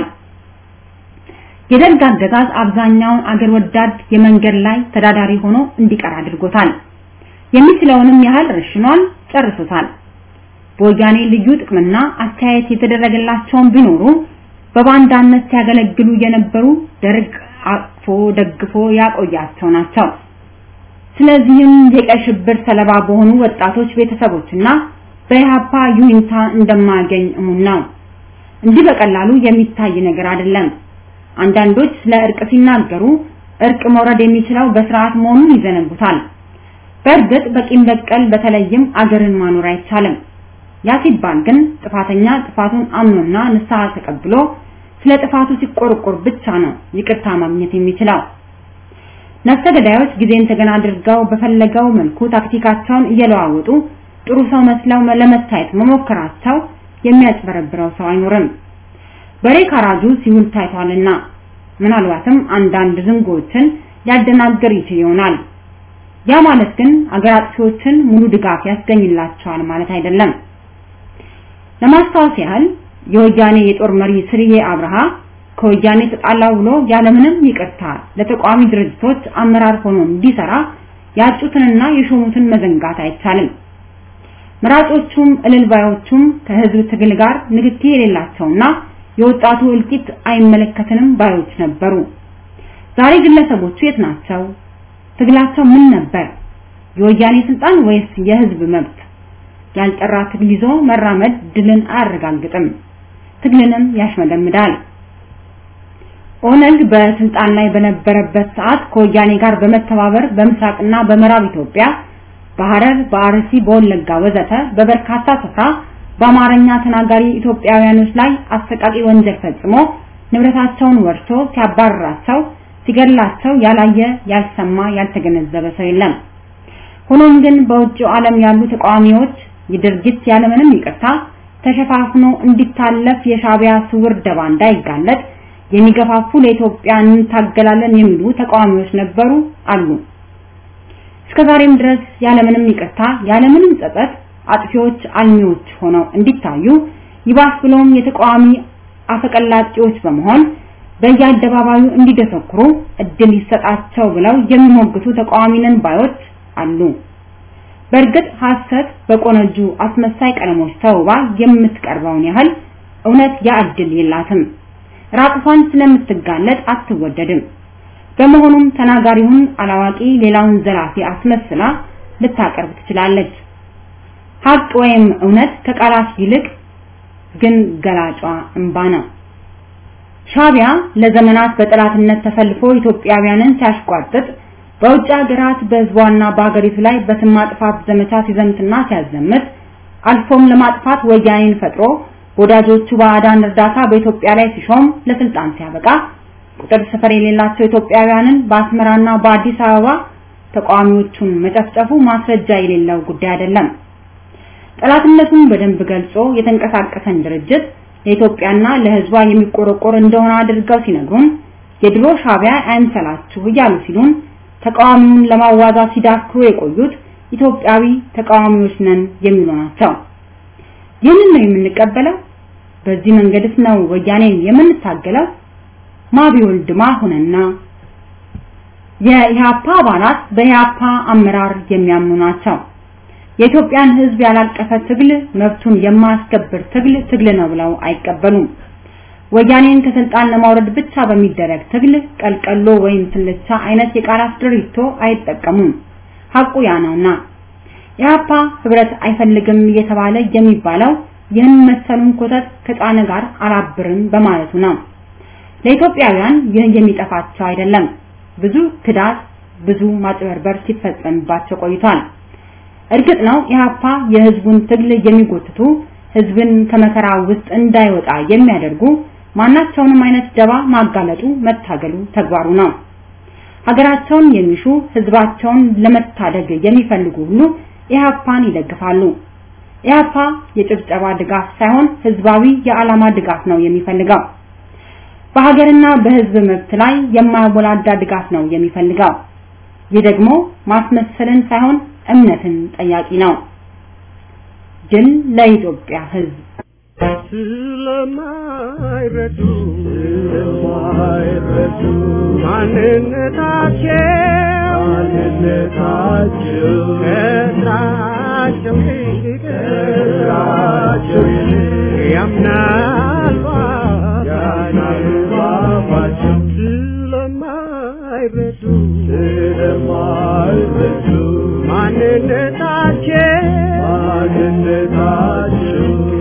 የደርግ አገዛዝ አብዛኛውን አገር ወዳድ የመንገድ ላይ ተዳዳሪ ሆኖ እንዲቀር አድርጎታል። የሚችለውንም ያህል ረሽኗል፣ ጨርሶታል። በወያኔ ልዩ ጥቅምና አስተያየት የተደረገላቸውን ቢኖሩ በባንዳነት ሲያገለግሉ የነበሩ ደርግ አቅፎ ደግፎ ያቆያቸው ናቸው። ስለዚህም የቀይ ሽብር ሰለባ በሆኑ ወጣቶች ቤተሰቦችና በኢህአፓ ዩኒታ እንደማያገኝ እሙን ነው። እንዲህ በቀላሉ የሚታይ ነገር አይደለም። አንዳንዶች ስለ እርቅ ሲናገሩ እርቅ መውረድ የሚችለው በስርዓት መሆኑን ይዘነጉታል። በእርግጥ በቂም በቀል በተለይም አገርን ማኖር አይቻልም። ያ ሲባል ግን ጥፋተኛ ጥፋቱን አምኖና ንስሐ ተቀብሎ ስለ ጥፋቱ ሲቆርቆር ብቻ ነው ይቅርታ ማግኘት የሚችለው። ነፍሰ ገዳዮች ጊዜን ተገና አድርገው በፈለገው መልኩ ታክቲካቸውን እየለዋወጡ ጥሩ ሰው መስለው ለመታየት መሞከራቸው የሚያጭበረብረው ሰው አይኖርም። በሬ ካራጁ ሲውል ታይቷልና ምናልባትም አንዳንድ ዝንጎችን ሊያደናግር ይችል ይሆናል። ያ ማለት ግን አገር አጥፊዎችን ሙሉ ድጋፍ ያስገኝላቸዋል ማለት አይደለም። ለማስታወስ ያህል የወያኔ የጦር መሪ ስርዬ አብርሃ ከወያኔ ተጣላው ብሎ ያለምንም ይቅርታ ለተቋሚ ድርጅቶች አመራር ሆኖ እንዲሰራ ያጩትንና የሾሙትን መዘንጋት አይቻልም። መራጮቹም እልልባዮቹም ከህዝብ ትግል ጋር ንክኪ የሌላቸውና የወጣቱ እልቂት አይመለከተንም ባዮች ነበሩ። ዛሬ ግለሰቦቹ የት ናቸው? ትግላቸው ምን ነበር? የወያኔ ስልጣን ወይስ የህዝብ መብት? ያልጠራ ትግል ይዞ መራመድ ድልን አያረጋግጥም፣ ትግልንም ያሽመደምዳል። ኦነግ በስልጣን ላይ በነበረበት ሰዓት ከወያኔ ጋር በመተባበር በምስራቅና በምዕራብ ኢትዮጵያ በሐረር፣ በአርሲ፣ በወለጋ ወዘተ በበርካታ ስፍራ በአማርኛ ተናጋሪ ኢትዮጵያውያኖች ላይ አሰቃቂ ወንጀል ፈጽሞ ንብረታቸውን ወርሶ ሲያባርራቸው፣ ሲገድላቸው ያላየ፣ ያልሰማ፣ ያልተገነዘበ ሰው የለም። ሆኖም ግን በውጭው ዓለም ያሉ ተቃዋሚዎች የድርጊት ያለምንም ይቅርታ ተሸፋፍኖ እንዲታለፍ የሻቢያ ስውር ደባ እንዳይጋለጥ የሚገፋፉ ለኢትዮጵያ እንታገላለን የሚሉ ተቃዋሚዎች ነበሩ አሉ። እስከዛሬም ድረስ ያለምንም ይቅርታ ያለምንም ጸጸት አጥፊዎች አልሚዎች ሆነው እንዲታዩ ይባስ ብሎም የተቃዋሚ አፈቀላጤዎች በመሆን በየአደባባዩ እንዲደሰኩሩ እድል ይሰጣቸው ብለው የሚሞግቱ ተቃዋሚ ነን ባዮች አሉ። በእርግጥ ሐሰት በቆነጁ አስመሳይ ቀለሞች ተውባ የምትቀርበውን ያህል እውነት ያ እድል የላትም። ራቁቷን ስለምትጋለጥ አትወደድም። በመሆኑም ተናጋሪውን አላዋቂ ሌላውን ዘላፊ አስመስላ ልታቀርብ ትችላለች። ሀቅ ወይም እውነት ከቃላት ይልቅ ግን ገላጯ እንባ ነው። ሻቢያ ለዘመናት በጠላትነት ተሰልፎ ኢትዮጵያውያንን ሲያሽቋጥጥ በውጭ ሀገራት በህዝቧና በሀገሪቱ ላይ በስም ማጥፋት ዘመቻ ሲዘምትና ሲያዘምት አልፎም ለማጥፋት ወያኔን ፈጥሮ ወዳጆቹ ባዕዳን እርዳታ በኢትዮጵያ ላይ ሲሾም ለስልጣን ሲያበቃ ቁጥር ስፍር የሌላቸው ኢትዮጵያውያንን በአስመራና በአዲስ አበባ ተቃዋሚዎቹን መጨፍጨፉ ማስረጃ የሌለው ጉዳይ አይደለም። ጠላትነቱን በደንብ ገልጾ የተንቀሳቀሰን ድርጅት ለኢትዮጵያና ለህዝቧ የሚቆረቆር እንደሆነ አድርገው ሲነግሩን የድሮ ሻቢያ አይምሰላችሁ እያሉ ሲሉን ተቃዋሚውን ለማዋዛት ሲዳክሩ የቆዩት ኢትዮጵያዊ ተቃዋሚዎች ነን የሚሉ ናቸው። ይህንን ነው የምንቀበለው? በዚህ መንገድስ ነው ወያኔን የምንታገለው? ማቢወልድ ማሁንና የኢህአፓ አባላት በኢህአፓ አመራር የሚያምኑ ናቸው። የኢትዮጵያን ህዝብ ያላቀፈ ትግል መብቱን የማያስከብር ትግል ትግል ነው ብለው አይቀበሉም። ወያኔን ከስልጣን ለማውረድ ብቻ በሚደረግ ትግል ቀልቀሎ ወይም ስልቻ አይነት የቃላት ድሪቶ አይጠቀሙም። ሐቁ ያ ነውና ኢህአፓ ህብረት አይፈልግም እየተባለ የሚባለው ይህን መሰሉን ኮተት ከጫነ ጋር አላብርም በማለቱ ነው። ለኢትዮጵያውያን ይህ የሚጠፋቸው አይደለም። ብዙ ክዳት፣ ብዙ ማጭበርበር ሲፈጸምባቸው ቆይቷል። እርግጥ ነው ኢህአፓ የህዝቡን ትግል የሚጎትቱ ህዝብን ከመከራ ውስጥ እንዳይወጣ የሚያደርጉ ማናቸውንም አይነት ደባ ማጋለጡ መታገሉ ተግባሩ ነው። ሀገራቸውን የሚሹ ህዝባቸውን ለመታደግ የሚፈልጉ ሁሉ ኢህአፓን ይደግፋሉ። ኢህአፓ የጭብጨባ ድጋፍ ሳይሆን ህዝባዊ የዓላማ ድጋፍ ነው የሚፈልገው። በሀገርና በህዝብ መብት ላይ የማያወላዳ ድጋፍ ነው የሚፈልገው። ይህ ደግሞ ማስመሰልን ሳይሆን እምነትን ጠያቂ ነው። ድል ለኢትዮጵያ ህዝብ። ስለማይረዱ ስለማይረዱ ማንነታቸው ማንነታቸው ከስራቸው ይልቅ ከስራቸው ይልቅ ያምናል ያምናል ባባቸው ስለማይረዱ ስለማይረዱ ማንነታቸው ማንነታቸው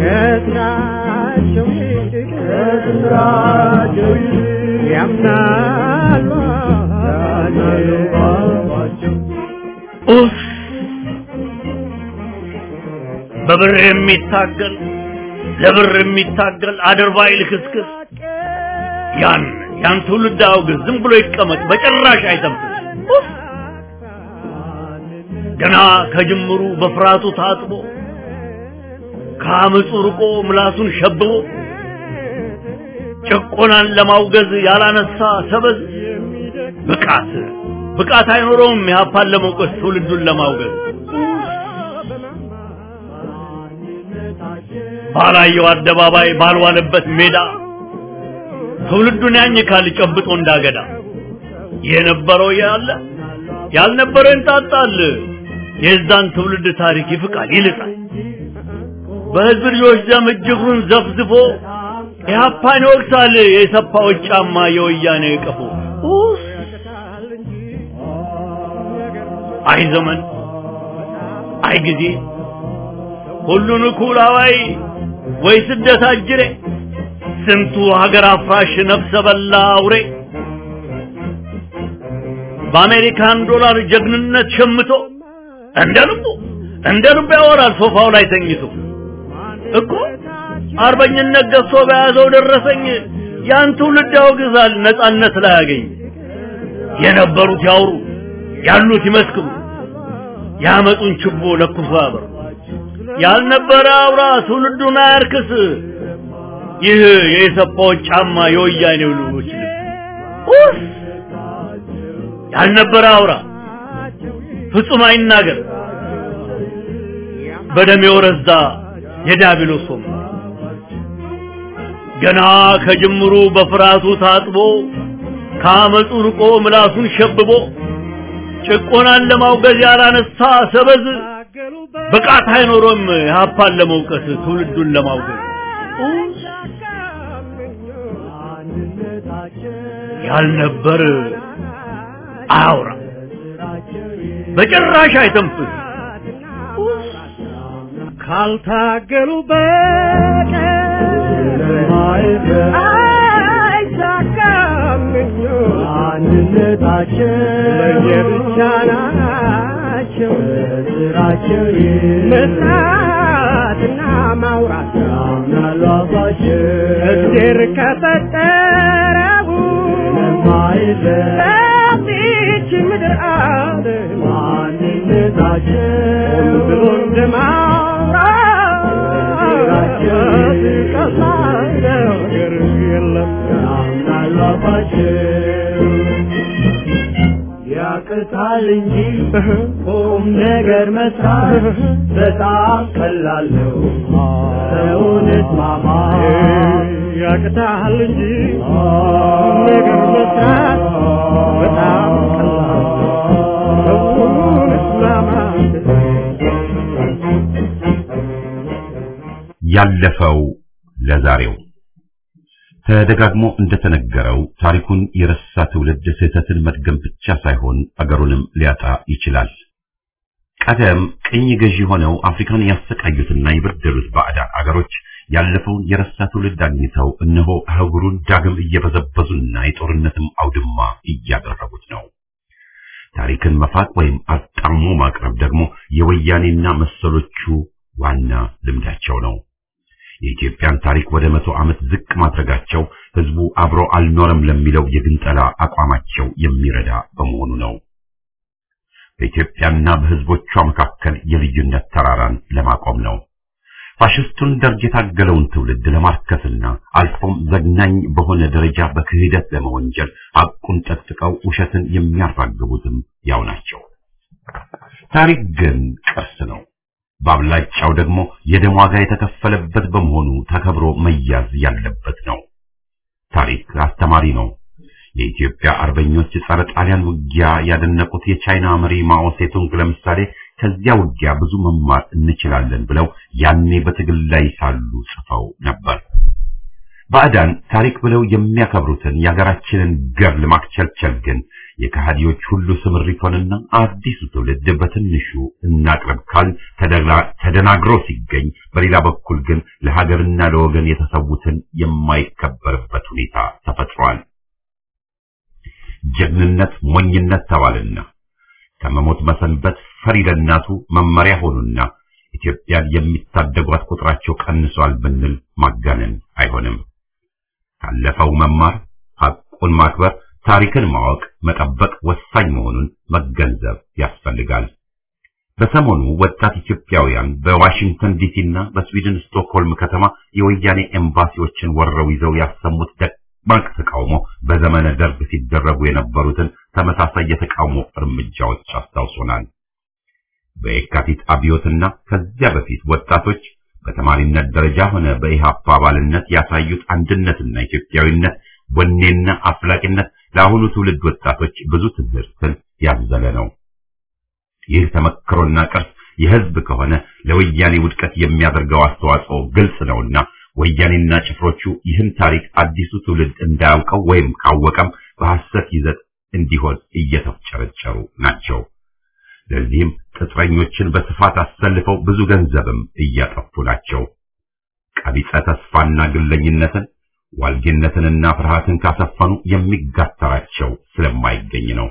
ከስራቸው ይልቅ ከስራቸው ይልቅ ያምናሉ ያምናሉ ባባቸው ኡፍ! በብር የሚታገል ለብር የሚታገል አድርባይ ልክስክስ ያን ያን ትውልድ አውግዝ፣ ዝም ብሎ ይቀመጥ፣ በጭራሽ አይተንፍስ። ኡፍ! ገና ከጅምሩ በፍርሃቱ ታጥቦ ከአመፁ ርቆ ምላሱን ሸብቦ ጭቆናን ለማውገዝ ያላነሳ ሰበዝ ብቃት ብቃት አይኖረውም ኢህአፓን ለመውቀስ ትውልዱን ለማውገዝ ባላየው አደባባይ ባልዋለበት ሜዳ ትውልዱን ያኝካል ጨብጦ እንዳገዳ የነበረው ያለ ያልነበረው እንጣጣል የዛን ትውልድ ታሪክ ይፍቃል ይልጣል በህዝብ ልጆች ደም እጅግሩን ዘፍዝፎ ኢህአፓን ይወቅሳል የሰፋዎች ጫማ የወያኔ ቀፎ ኡፍ! አይ ዘመን አይ ጊዜ ሁሉን እኩል አዋይ ወይ ስደት አጅሬ ስንቱ ሀገር አፍራሽ ነፍሰ በላ አውሬ በአሜሪካን ዶላር ጀግንነት ሸምቶ እንደ ልቡ እንደ ልቡ ያወራል ሶፋው ላይ ተኝቶ እኮ አርበኝነት ገዝቶ በያዘው ደረሰኝ ያን ትውልድ ያወግዛል ነጻነት ላይ ያገኝ የነበሩት ያውሩ ያሉት ይመስክሩ ያመጡን ችቦ ለኩሶ ያበር ያልነበረ አውራ ትውልዱን አያርክስ ይህ የኢሰፓዎች ጫማ የወያኔው ልጆች ልብስ ኡፍ! ያልነበረ አውራ ፍጹም አይናገር በደም የወረዛ የዲያብሎስ ወንበር ገና ከጅምሩ በፍርሃቱ ታጥቦ ከአመፁ ርቆ ምላሱን ሸብቦ ጭቆናን ለማውገዝ ያላነሳ ሰበዝ ብቃት አይኖሮም ኢህአፓን ለመውቀስ ትውልዱን ለማውገዝ ያልነበር አያውራ በጭራሽ አይተንፍስ ካልታገሉ በቀር አይሳካም አንድነታቸው ለየብቻ ናቸው ስራቸው መስራትና ማውራት ያምናሉ አባቸው እግዜር ከፈጠረው ለዚች ምድር አለ ማንነታቸው ብሎ እንደማውራት ቀላል ነገር የለም ያምናሉ አባቸው ያቅታል እንጂ ቁም ነገር መስራት በጣም ቀላል ነው። ሰውን እስማማ ያቅታል እንጂ ቁም ነገር መስራት በጣም ቀላል ነው። ሰውን እስማማ ያለፈው ለዛሬው ተደጋግሞ እንደተነገረው ታሪኩን የረሳ ትውልድ ስህተትን መድገም ብቻ ሳይሆን አገሩንም ሊያጣ ይችላል። ቀደም ቅኝ ገዢ ሆነው አፍሪካን ያሰቃዩትና የበደሉት ባዕዳን አገሮች ያለፈውን የረሳ ትውልድ አግኝተው እነሆ አህጉሩን ዳግም እየበዘበዙና የጦርነትም አውድማ እያደረጉት ነው። ታሪክን መፋቅ ወይም አጣሞ ማቅረብ ደግሞ የወያኔና መሰሎቹ ዋና ልምዳቸው ነው። የኢትዮጵያን ታሪክ ወደ መቶ ዓመት ዝቅ ማድረጋቸው ህዝቡ አብሮ አልኖረም ለሚለው የግንጠላ አቋማቸው የሚረዳ በመሆኑ ነው። በኢትዮጵያና በህዝቦቿ መካከል የልዩነት ተራራን ለማቆም ነው። ፋሽስቱን ደርግ የታገለውን ትውልድ ለማርከስና አልፎም ዘግናኝ በሆነ ደረጃ በክህደት ለመወንጀል ሐቁን ጠቅጥቀው ውሸትን የሚያራግቡትም ያው ናቸው። ታሪክ ግን ቅርስ ነው። በአብላጫው ደግሞ የደም ዋጋ የተከፈለበት በመሆኑ ተከብሮ መያዝ ያለበት ነው። ታሪክ አስተማሪ ነው። የኢትዮጵያ አርበኞች ጸረ ጣሊያን ውጊያ ያደነቁት የቻይና መሪ ማኦ ሴቱንግ ለምሳሌ ከዚያ ውጊያ ብዙ መማር እንችላለን ብለው ያኔ በትግል ላይ ሳሉ ጽፈው ነበር። ባዕዳን ታሪክ ብለው የሚያከብሩትን የሀገራችንን ገር ለማክቸልቸል ግን የከሃዲዎች ሁሉ ስምሪት ሆነና አዲሱ ትውልድ በትንሹ እናቅርብ ካል ተደናግሮ ሲገኝ፣ በሌላ በኩል ግን ለሀገርና ለወገን የተሰዉትን የማይከበርበት ሁኔታ ተፈጥሯል። ጀግንነት ሞኝነት ተባልና ከመሞት መሰንበት ፈሪ ለእናቱ መመሪያ ሆኑና ኢትዮጵያን የሚታደጓት ቁጥራቸው ቀንሷል ብንል ማጋነን አይሆንም። ካለፈው መማር፣ ሐቁን ማክበር፣ ታሪክን ማወቅ፣ መጠበቅ ወሳኝ መሆኑን መገንዘብ ያስፈልጋል። በሰሞኑ ወጣት ኢትዮጵያውያን በዋሽንግተን ዲሲና በስዊድን ስቶክሆልም ከተማ የወያኔ ኤምባሲዎችን ወረው ይዘው ያሰሙት ደማቅ ተቃውሞ በዘመነ ደርግ ሲደረጉ የነበሩትን ተመሳሳይ የተቃውሞ እርምጃዎች አስታውሶናል። በየካቲት አብዮትና ከዚያ በፊት ወጣቶች በተማሪነት ደረጃ ሆነ በኢሃፓ አባልነት ያሳዩት አንድነትና ኢትዮጵያዊነት ወኔና አፍላቂነት ለአሁኑ ትውልድ ወጣቶች ብዙ ትምህርትን ያዘለ ነው። ይህ ተመክሮና ቅርስ የሕዝብ ከሆነ ለወያኔ ውድቀት የሚያደርገው አስተዋጽኦ ግልጽ ነውና ወያኔና ጭፍሮቹ ይህን ታሪክ አዲሱ ትውልድ እንዳያውቀው ወይም ካወቀም በሐሰት ይዘት እንዲሆን እየተፍጨረጨሩ ናቸው። ለዚህም ቅጥረኞችን በስፋት አሰልፈው ብዙ ገንዘብም እያጠፉ ናቸው። ቀቢጸ ተስፋና ግለኝነትን ዋልጌነትንና ፍርሃትን ካሰፈኑ የሚጋተራቸው ስለማይገኝ ነው።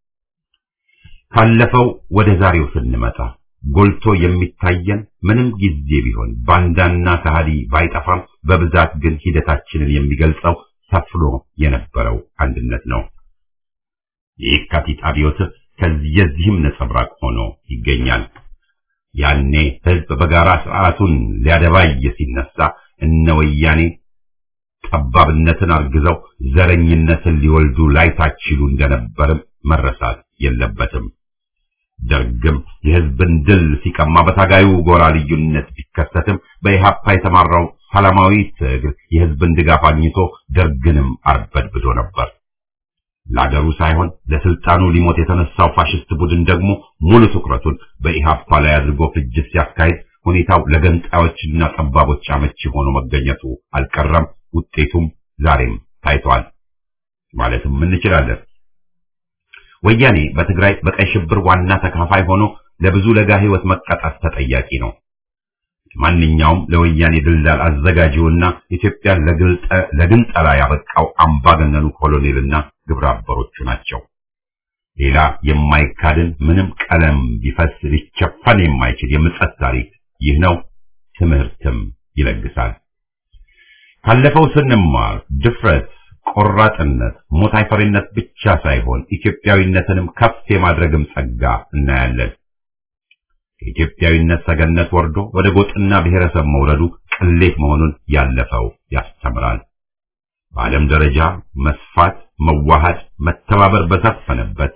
ካለፈው ወደ ዛሬው ስንመጣ ጎልቶ የሚታየን ምንም ጊዜ ቢሆን ባንዳና ከሃዲ ባይጠፋም በብዛት ግን ሂደታችንን የሚገልጸው ሰፍኖ የነበረው አንድነት ነው። የየካቲት አብዮት ከዚህም ነጸብራቅ ሆኖ ይገኛል። ያኔ ህዝብ በጋራ ስርዓቱን ሊያደባይ ሲነሳ እነ ወያኔ ጠባብነትን አርግዘው ዘረኝነትን ሊወልዱ ላይታችሉ እንደነበርም መረሳት የለበትም። ደርግም የህዝብን ድል ሲቀማ በታጋዩ ጎራ ልዩነት ቢከሰትም በኢሃፓ የተማራው ሰላማዊ ትግል የህዝብን ድጋፍ አግኝቶ ደርግንም አርበድብዶ ነበር። ለአገሩ ሳይሆን ለስልጣኑ ሊሞት የተነሳው ፋሽስት ቡድን ደግሞ ሙሉ ትኩረቱን በኢሃፓ ላይ አድርጎ ፍጅት ሲያካሂድ ሁኔታው ለገንጣዮችና ጠባቦች አመቺ ሆኖ መገኘቱ አልቀረም። ውጤቱም ዛሬም ታይቷል ማለትም እንችላለን። ወያኔ በትግራይ በቀይ ሽብር ዋና ተካፋይ ሆኖ ለብዙ ለጋ ህይወት መቀጣት ተጠያቂ ነው። ማንኛውም ለወያኔ ድልዳል አዘጋጂውና ኢትዮጵያን ለግንጠላ ያበቃው አምባገነኑ ኮሎኔልና ግብረ አበሮቹ ናቸው። ሌላ የማይካድን ምንም ቀለም ቢፈስ ሊቸፈን የማይችል የምጸት ታሪክ ይህ ነው። ትምህርትም ይለግሳል። ካለፈው ስንማር ድፍረት፣ ቆራጥነት፣ ሞት አይፈሪነት ብቻ ሳይሆን ኢትዮጵያዊነትንም ከፍ የማድረግም ጸጋ እናያለን። ከኢትዮጵያዊነት ሰገነት ወርዶ ወደ ጎጥና ብሔረሰብ መውረዱ ቅሌት መሆኑን ያለፈው ያስተምራል። በዓለም ደረጃ መስፋት፣ መዋሃድ፣ መተባበር በሰፈነበት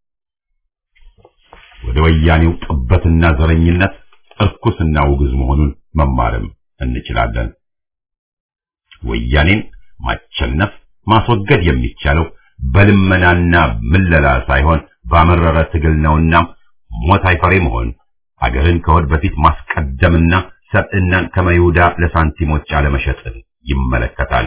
ወደ ወያኔው ጥበትና ዘረኝነት እርኩስና ውግዝ መሆኑን መማርም እንችላለን። ወያኔን ማቸነፍ ማስወገድ የሚቻለው በልመናና ምለላ ሳይሆን ባመረረ ትግል ነውና ሞት አይፈሬ መሆን አገርን ከወድ በፊት ማስቀደምና ሰብዕናን ከመይሁዳ ለሳንቲሞች አለመሸጥን ይመለከታል።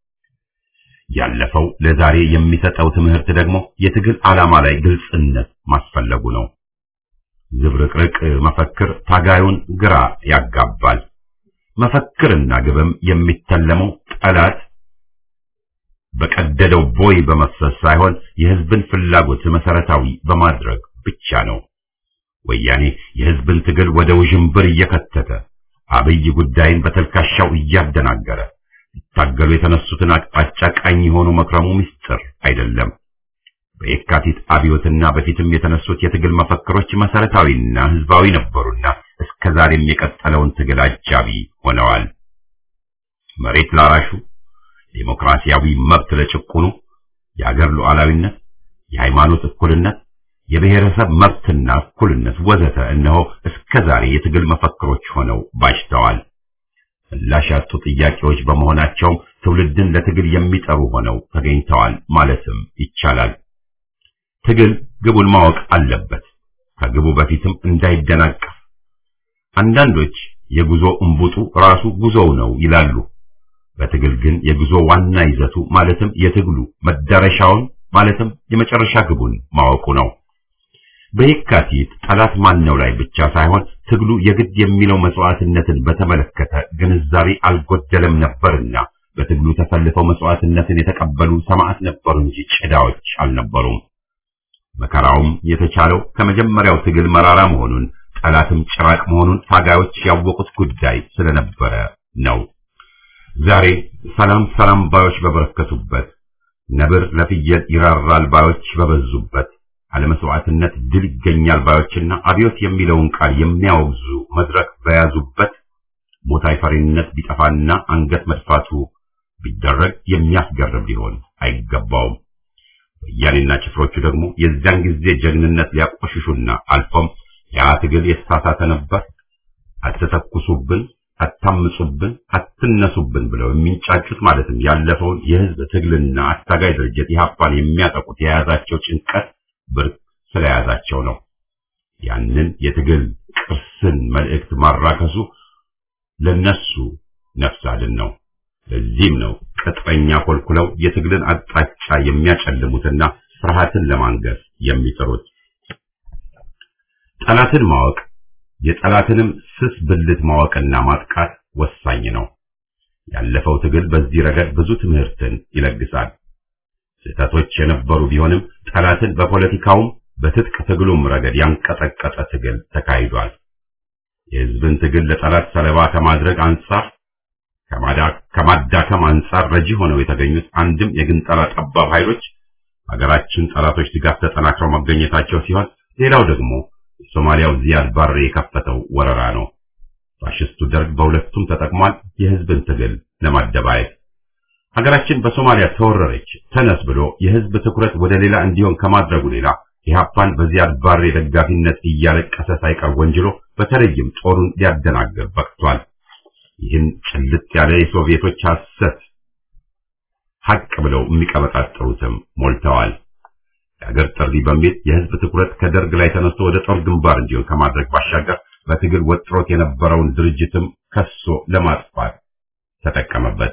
ያለፈው ለዛሬ የሚሰጠው ትምህርት ደግሞ የትግል ዓላማ ላይ ግልጽነት ማስፈለጉ ነው። ዝብርቅርቅ መፈክር ታጋዩን ግራ ያጋባል። መፈክርና ግብም የሚተለመው ጠላት በቀደደው ቦይ በመፍሰስ ሳይሆን የሕዝብን ፍላጎት መሰረታዊ በማድረግ ብቻ ነው። ወያኔ የሕዝብን ትግል ወደ ውዥንብር እየከተተ አብይ ጉዳይን በተልካሻው እያደናገረ ይታገሉ የተነሱትን አቅጣጫ ቃኝ የሆኑ መክረሙ ምስጢር አይደለም። በየካቲት አብዮትና በፊትም የተነሱት የትግል መፈክሮች መሰረታዊና ሕዝባዊ ነበሩና እስከ እስከዛሬም የቀጠለውን ትግል አጃቢ ሆነዋል። መሬት ላራሹ፣ ዴሞክራሲያዊ መብት ለጭቁኑ፣ የአገር ሉዓላዊነት፣ የሃይማኖት እኩልነት፣ የብሔረሰብ መብትና እኩልነት ወዘተ እነሆ እስከዛሬ የትግል መፈክሮች ሆነው ባጅተዋል። ምላሽ ያጡ ጥያቄዎች በመሆናቸውም ትውልድን ለትግል የሚጠሩ ሆነው ተገኝተዋል ማለትም ይቻላል። ትግል ግቡን ማወቅ አለበት፣ ከግቡ በፊትም እንዳይደናቀፍ። አንዳንዶች የጉዞ እምቡጡ ራሱ ጉዞው ነው ይላሉ። በትግል ግን የጉዞ ዋና ይዘቱ ማለትም የትግሉ መዳረሻውን ማለትም የመጨረሻ ግቡን ማወቁ ነው። በየካቲት ጠላት ማን ነው ላይ ብቻ ሳይሆን ትግሉ የግድ የሚለው መስዋዕትነትን በተመለከተ ግንዛቤ አልጎደለም ነበርና በትግሉ ተሰልፈው መስዋዕትነትን የተቀበሉ ሰማዕት ነበሩ እንጂ ጭዳዎች አልነበሩም። መከራውም የተቻለው ከመጀመሪያው ትግል መራራ መሆኑን ጠላትም ጭራቅ መሆኑን ታጋዮች ያወቁት ጉዳይ ስለነበረ ነው። ዛሬ ሰላም ሰላም ባዮች በበረከቱበት፣ ነብር ለፍየል ይራራል ባዮች በበዙበት፣ አለመስዋዕትነት ድል ይገኛል ባዮችና አብዮት የሚለውን ቃል የሚያወግዙ መድረክ በያዙበት ሞት አይፈሪነት ቢጠፋና አንገት መድፋቱ ቢደረግ የሚያስገርም ሊሆን አይገባውም። ወያኔና ጭፍሮቹ ደግሞ የዚያን ጊዜ ጀግንነት ሊያቆሽሹና አልፎም ያ ትግል የተሳሳተ ነበር፣ አትተኩሱብን፣ አታምጹብን፣ አትነሱብን ብለው የሚንጫጩት ማለትም ያለፈውን የህዝብ ትግልና አታጋይ ድርጅት ኢህአፓን የሚያጠቁት የያዛቸው ጭንቀት ብርቅ ስለያዛቸው ነው። ያንን የትግል ቅርስን መልእክት ማራከሱ ለነሱ ነፍስ አድን ነው። ለዚህም ነው ቅጥረኛ ኮልኩለው የትግልን አቅጣጫ የሚያጨልሙትና ፍርሃትን ለማንገስ የሚጥሩት። ጠላትን ማወቅ የጠላትንም ስስ ብልት ማወቅና ማጥቃት ወሳኝ ነው። ያለፈው ትግል በዚህ ረገድ ብዙ ትምህርትን ይለግሳል። ስህተቶች የነበሩ ቢሆንም ጠላትን በፖለቲካውም በትጥቅ ትግሉም ረገድ ያንቀጠቀጠ ትግል ተካሂዷል። የህዝብን ትግል ለጠላት ሰለባ ከማድረግ አንጻር ከማዳከም አንጻር ረጂ ሆነው የተገኙት አንድም የግንጠላ ጠባብ ኃይሎች ሀገራችን ጠላቶች ድጋፍ ተጠናክረው መገኘታቸው ሲሆን ሌላው ደግሞ የሶማሊያው ዚያድ ባሬ የከፈተው ወረራ ነው። ፋሽስቱ ደርግ በሁለቱም ተጠቅሟል፣ የህዝብን ትግል ለማደባየት። ሀገራችን በሶማሊያ ተወረረች ተነስ ብሎ የህዝብ ትኩረት ወደ ሌላ እንዲሆን ከማድረጉ ሌላ ኢህአፓን በዚያድ ባሬ ደጋፊነት እያለቀሰ ሳይቀር ወንጅሎ በተለይም ጦሩን ሊያደናግር በቅቷል። ይህን ጭልጥ ያለ የሶቪየቶች ሐሰት ሐቅ ብለው የሚቀበጣጠሩትም ሞልተዋል። የአገር ጥሪ በሚል የህዝብ ትኩረት ከደርግ ላይ ተነስቶ ወደ ጦር ግንባር እንዲሆን ከማድረግ ባሻገር በትግል ወጥሮት የነበረውን ድርጅትም ከሶ ለማጥፋት ተጠቀመበት።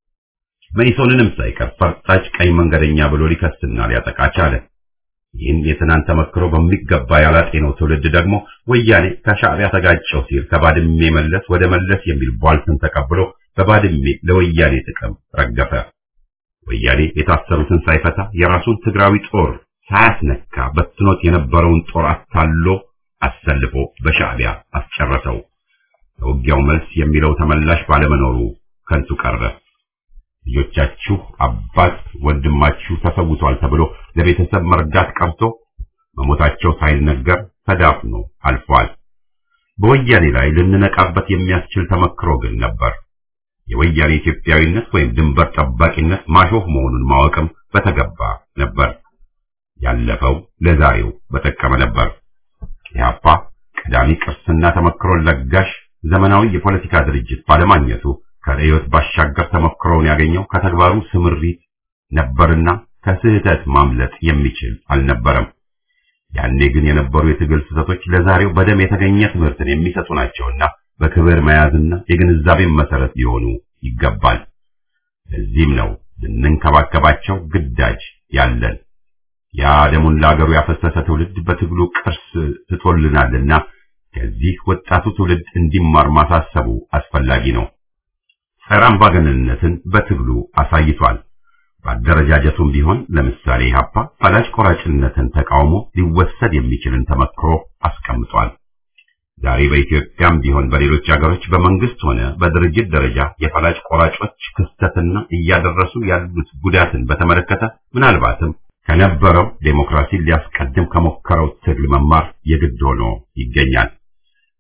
መኢሶንንም ሳይቀር ፈርጣጭ ቀኝ መንገደኛ ብሎ ሊከስና ሊያጠቃ ቻለ። ይህን የትናንት ተመክሮ በሚገባ ያላጤነው ትውልድ ደግሞ ወያኔ ከሻዕቢያ ተጋጨው ሲል ከባድሜ መለስ ወደ መለስ የሚል ቧልትን ተቀብሎ በባድሜ ለወያኔ ጥቅም ረገፈ። ወያኔ የታሰሩትን ሳይፈታ የራሱን ትግራዊ ጦር ሳያስነካ በትኖት የነበረውን ጦር አታሎ አሰልፎ በሻዕቢያ አስጨረሰው። ለውጊያው መልስ የሚለው ተመላሽ ባለመኖሩ ከንቱ ቀረ። ልጆቻችሁ አባት ወንድማችሁ ተሰውቷል ተብሎ ለቤተሰብ መርዳት ቀርቶ መሞታቸው ሳይነገር ተዳፍኖ አልፏል። በወያኔ ላይ ልንነቃበት የሚያስችል ተመክሮ ግን ነበር። የወያኔ ኢትዮጵያዊነት ወይም ድንበር ጠባቂነት ማሾፍ መሆኑን ማወቅም በተገባ ነበር። ያለፈው ለዛሬው በጠቀመ ነበር። ኢህአፓ ቀዳሚ ቅርስና ተመክሮን ለጋሽ ዘመናዊ የፖለቲካ ድርጅት ባለማግኘቱ ከርዕዮት ባሻገር ተሞክሮውን ያገኘው ከተግባሩ ስምሪት ነበርና ከስህተት ማምለጥ የሚችል አልነበረም። ያኔ ግን የነበሩ የትግል ስህተቶች ለዛሬው በደም የተገኘ ትምህርትን የሚሰጡ ናቸውና በክብር መያዝና የግንዛቤን መሰረት ሊሆኑ ይገባል። ለዚህም ነው ልንንከባከባቸው ግዳጅ ያለን። ያ ደሙን ለአገሩ ያፈሰሰ ትውልድ በትግሉ ቅርስ ትቶልናልና ከዚህ ወጣቱ ትውልድ እንዲማር ማሳሰቡ አስፈላጊ ነው። ጸረ አምባገነንነትን በትግሉ አሳይቷል። በአደረጃጀቱም ቢሆን ለምሳሌ ኢህአፓ ፈላጭ ቆራጭነትን ተቃውሞ ሊወሰድ የሚችልን ተመክሮ አስቀምጧል። ዛሬ በኢትዮጵያም ቢሆን በሌሎች ሀገሮች በመንግስት ሆነ በድርጅት ደረጃ የፈላጭ ቆራጮች ክስተትና እያደረሱ ያሉት ጉዳትን በተመለከተ ምናልባትም ከነበረው ዴሞክራሲን ሊያስቀድም ከሞከረው ትግል መማር የግድ ሆኖ ይገኛል።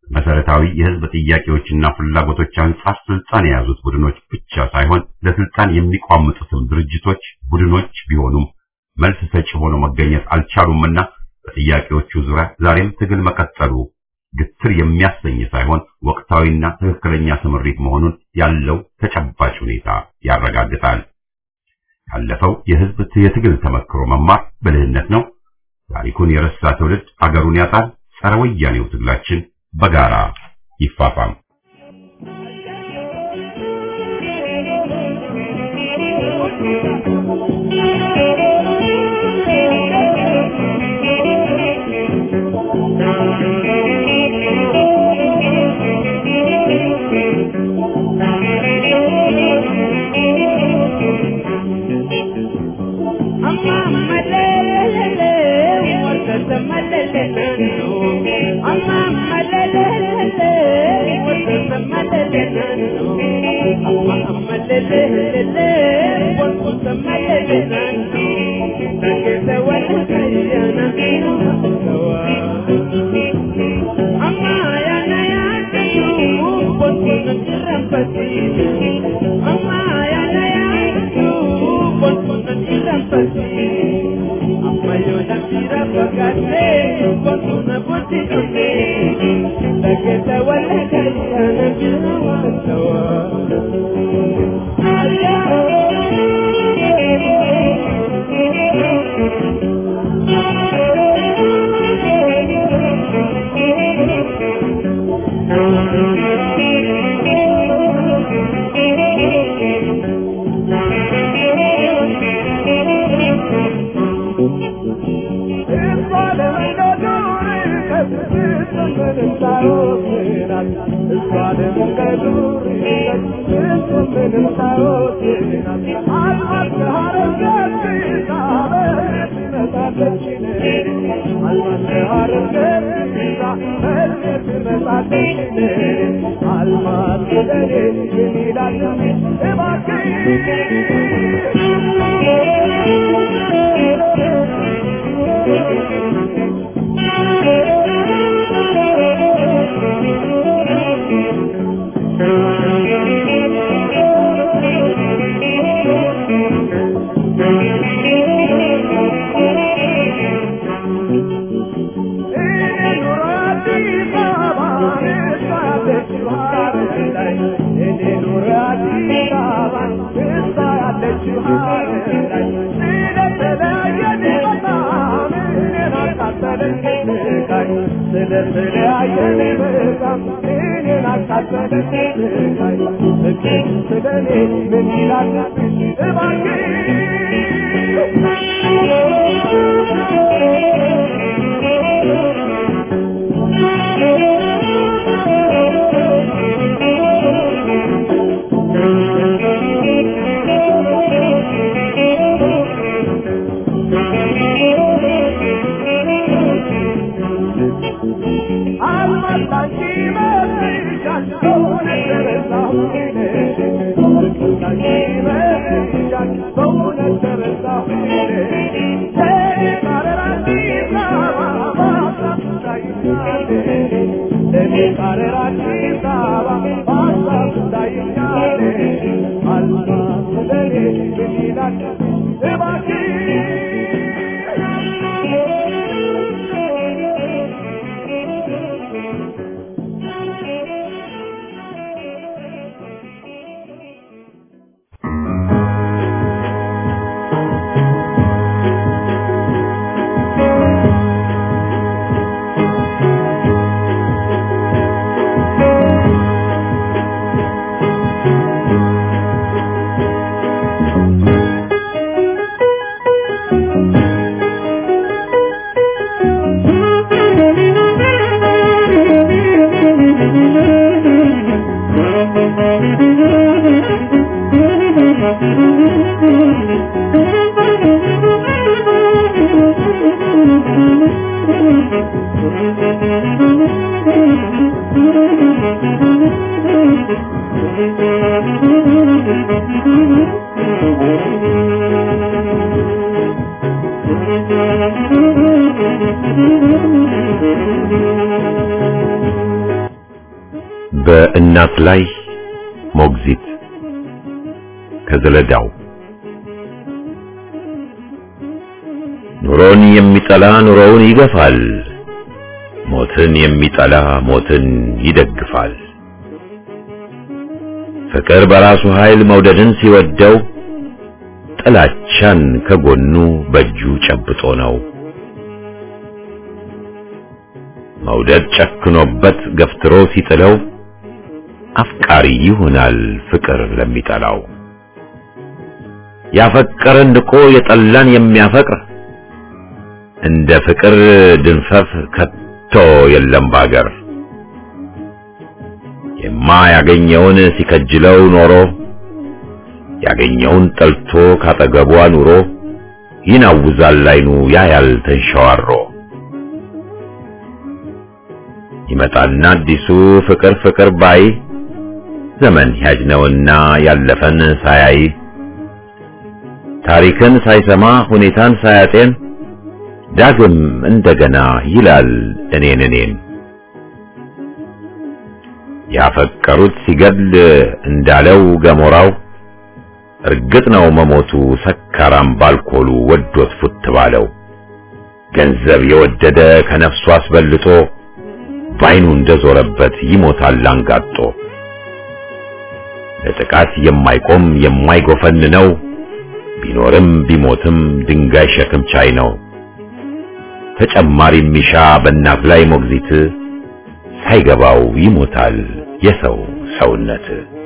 መሰረታዊ የህዝብ ጥያቄዎችና ፍላጎቶች አንጻር ስልጣን የያዙት ቡድኖች ብቻ ሳይሆን ለስልጣን የሚቋምጡትም ድርጅቶች፣ ቡድኖች ቢሆኑም መልስ ሰጪ ሆነው መገኘት አልቻሉምና በጥያቄዎቹ ዙሪያ ዛሬም ትግል መቀጠሉ ግትር የሚያሰኝ ሳይሆን ወቅታዊና ትክክለኛ ስምሪት መሆኑን ያለው ተጨባጭ ሁኔታ ያረጋግጣል። ያለፈው የህዝብ የትግል ተመክሮ መማር ብልህነት ነው። ታሪኩን የረሳ ትውልድ አገሩን ያጣል። ጸረ ወያኔው ትግላችን በጋራ ይፋፋም። በእናት ላይ ሞግዚት ከዘለዳው ኑሮን የሚጠላ ኑሮውን ይገፋል፣ ሞትን የሚጠላ ሞትን ይደግፋል። ፍቅር በራሱ ኃይል መውደድን ሲወደው ጥላቻን ከጎኑ በእጁ ጨብጦ ነው። መውደድ ጨክኖበት ገፍትሮ ሲጥለው አፍቃሪ ይሆናል ፍቅር ለሚጠላው። ያፈቀረን ንቆ የጠላን የሚያፈቅር እንደ ፍቅር ድንፈፍ ከቶ የለም ባገር። የማያገኘውን ሲከጅለው ኖሮ ያገኘውን ጠልቶ ካጠገቧ ኑሮ ይናውዛል አይኑ ያያል ተንሸዋሮ። ይመጣልና አዲሱ ፍቅር ፍቅር ባይ ዘመን ያጅ ነውና ያለፈን ሳያይ ታሪክን ሳይሰማ ሁኔታን ሳያጤን ዳግም እንደገና ይላል እኔን እኔን ያፈቀሩት ሲገድል እንዳለው ገሞራው እርግጥ ነው መሞቱ ሰካራም ባልኮሉ ወዶት ፉት ባለው ገንዘብ የወደደ ከነፍሱ አስበልጦ ባይኑ እንደዞረበት ይሞታል አንጋጦ ለጥቃት የማይቆም የማይጎፈን ነው ቢኖርም ቢሞትም ድንጋይ ሸክም ቻይ ነው ተጨማሪ ሚሻ በእናት ላይ ሞግዚት ሳይገባው ይሞታል የሰው ሰውነት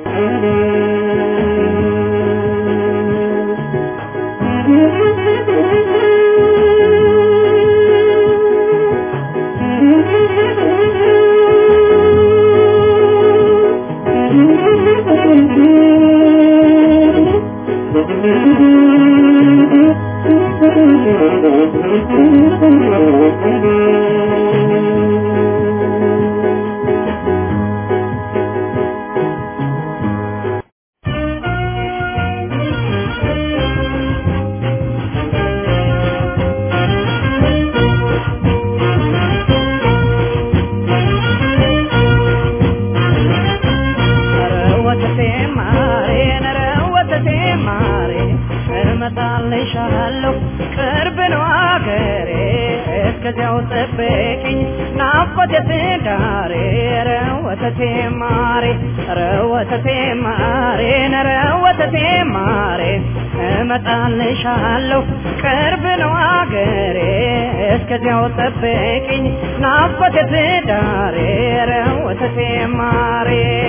እመጣልሻለሁ ቅርብ ነው አገሬ እስከዚያው ጠብቂኝ ናፍቆቴ ትዳሬ ኧረ ወተቴ ማሬ ኧረ ወተቴ ማሬ ኧረ ወተቴ ማሬ እመጣልሻለሁ ቅርብ ነው አገሬ እስከዚያው ጠብቂኝ ናፍቆቴ ትዳሬ ኧረ ወተቴ ማሬ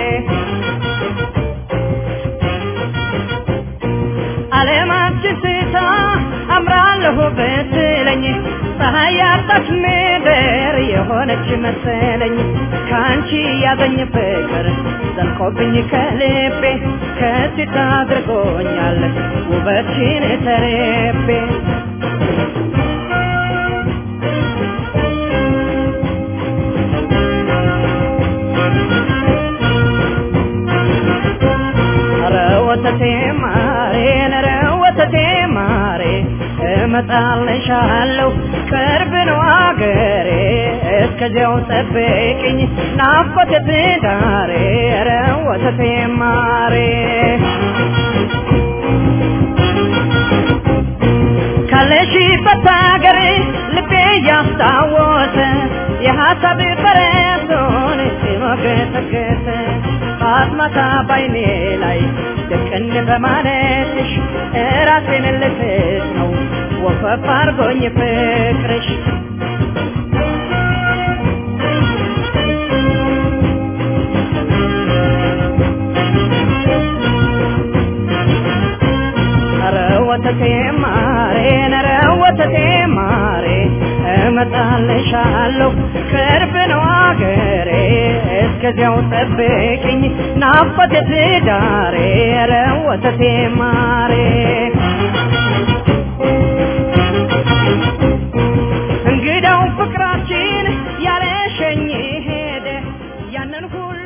ዓለማችን ስታ አምራለሁ ብትለኝ ፀሐይ ያጣች ምድር የሆነች መሰለኝ ከአንቺ ያገኝ ፍቅር ዘልቆብኝ ከልቤ ከሲት አድርጎኛል ውበትሽን ተርቤ ኧረ ወተቴ ማሬ ኧረ ወተቴ ማሬ እመጣልሻለሁ ቅርብ ነው አገሬ እስከዚያው ጠብቂኝ ናፍቆቴ ትዳሬ ኧረ ወተቴ ማሬ ካለሽበት አገር ልቤ ያስታወሰ የሀሳብ በረቱን ሲሞገተገተ ማታ ባይኔ ላይ ድቅን በማለትሽ ራሴን ልስት ነው ወፈፍ አርጎኝ ፍቅርሽ ኧረ ወተቴ ማሬ ኧረ ወተቴ ማሬ እመጣልሻለሁ ቅርብ ነው አገሬ እስከዚያው ጠብቂኝ ናፍቆቴ ትዳሬ ኧረ ወተቴ ማሬ እንግዳው ፍቅራችን ያለሸኝ ሄደ ያንን ሁሉ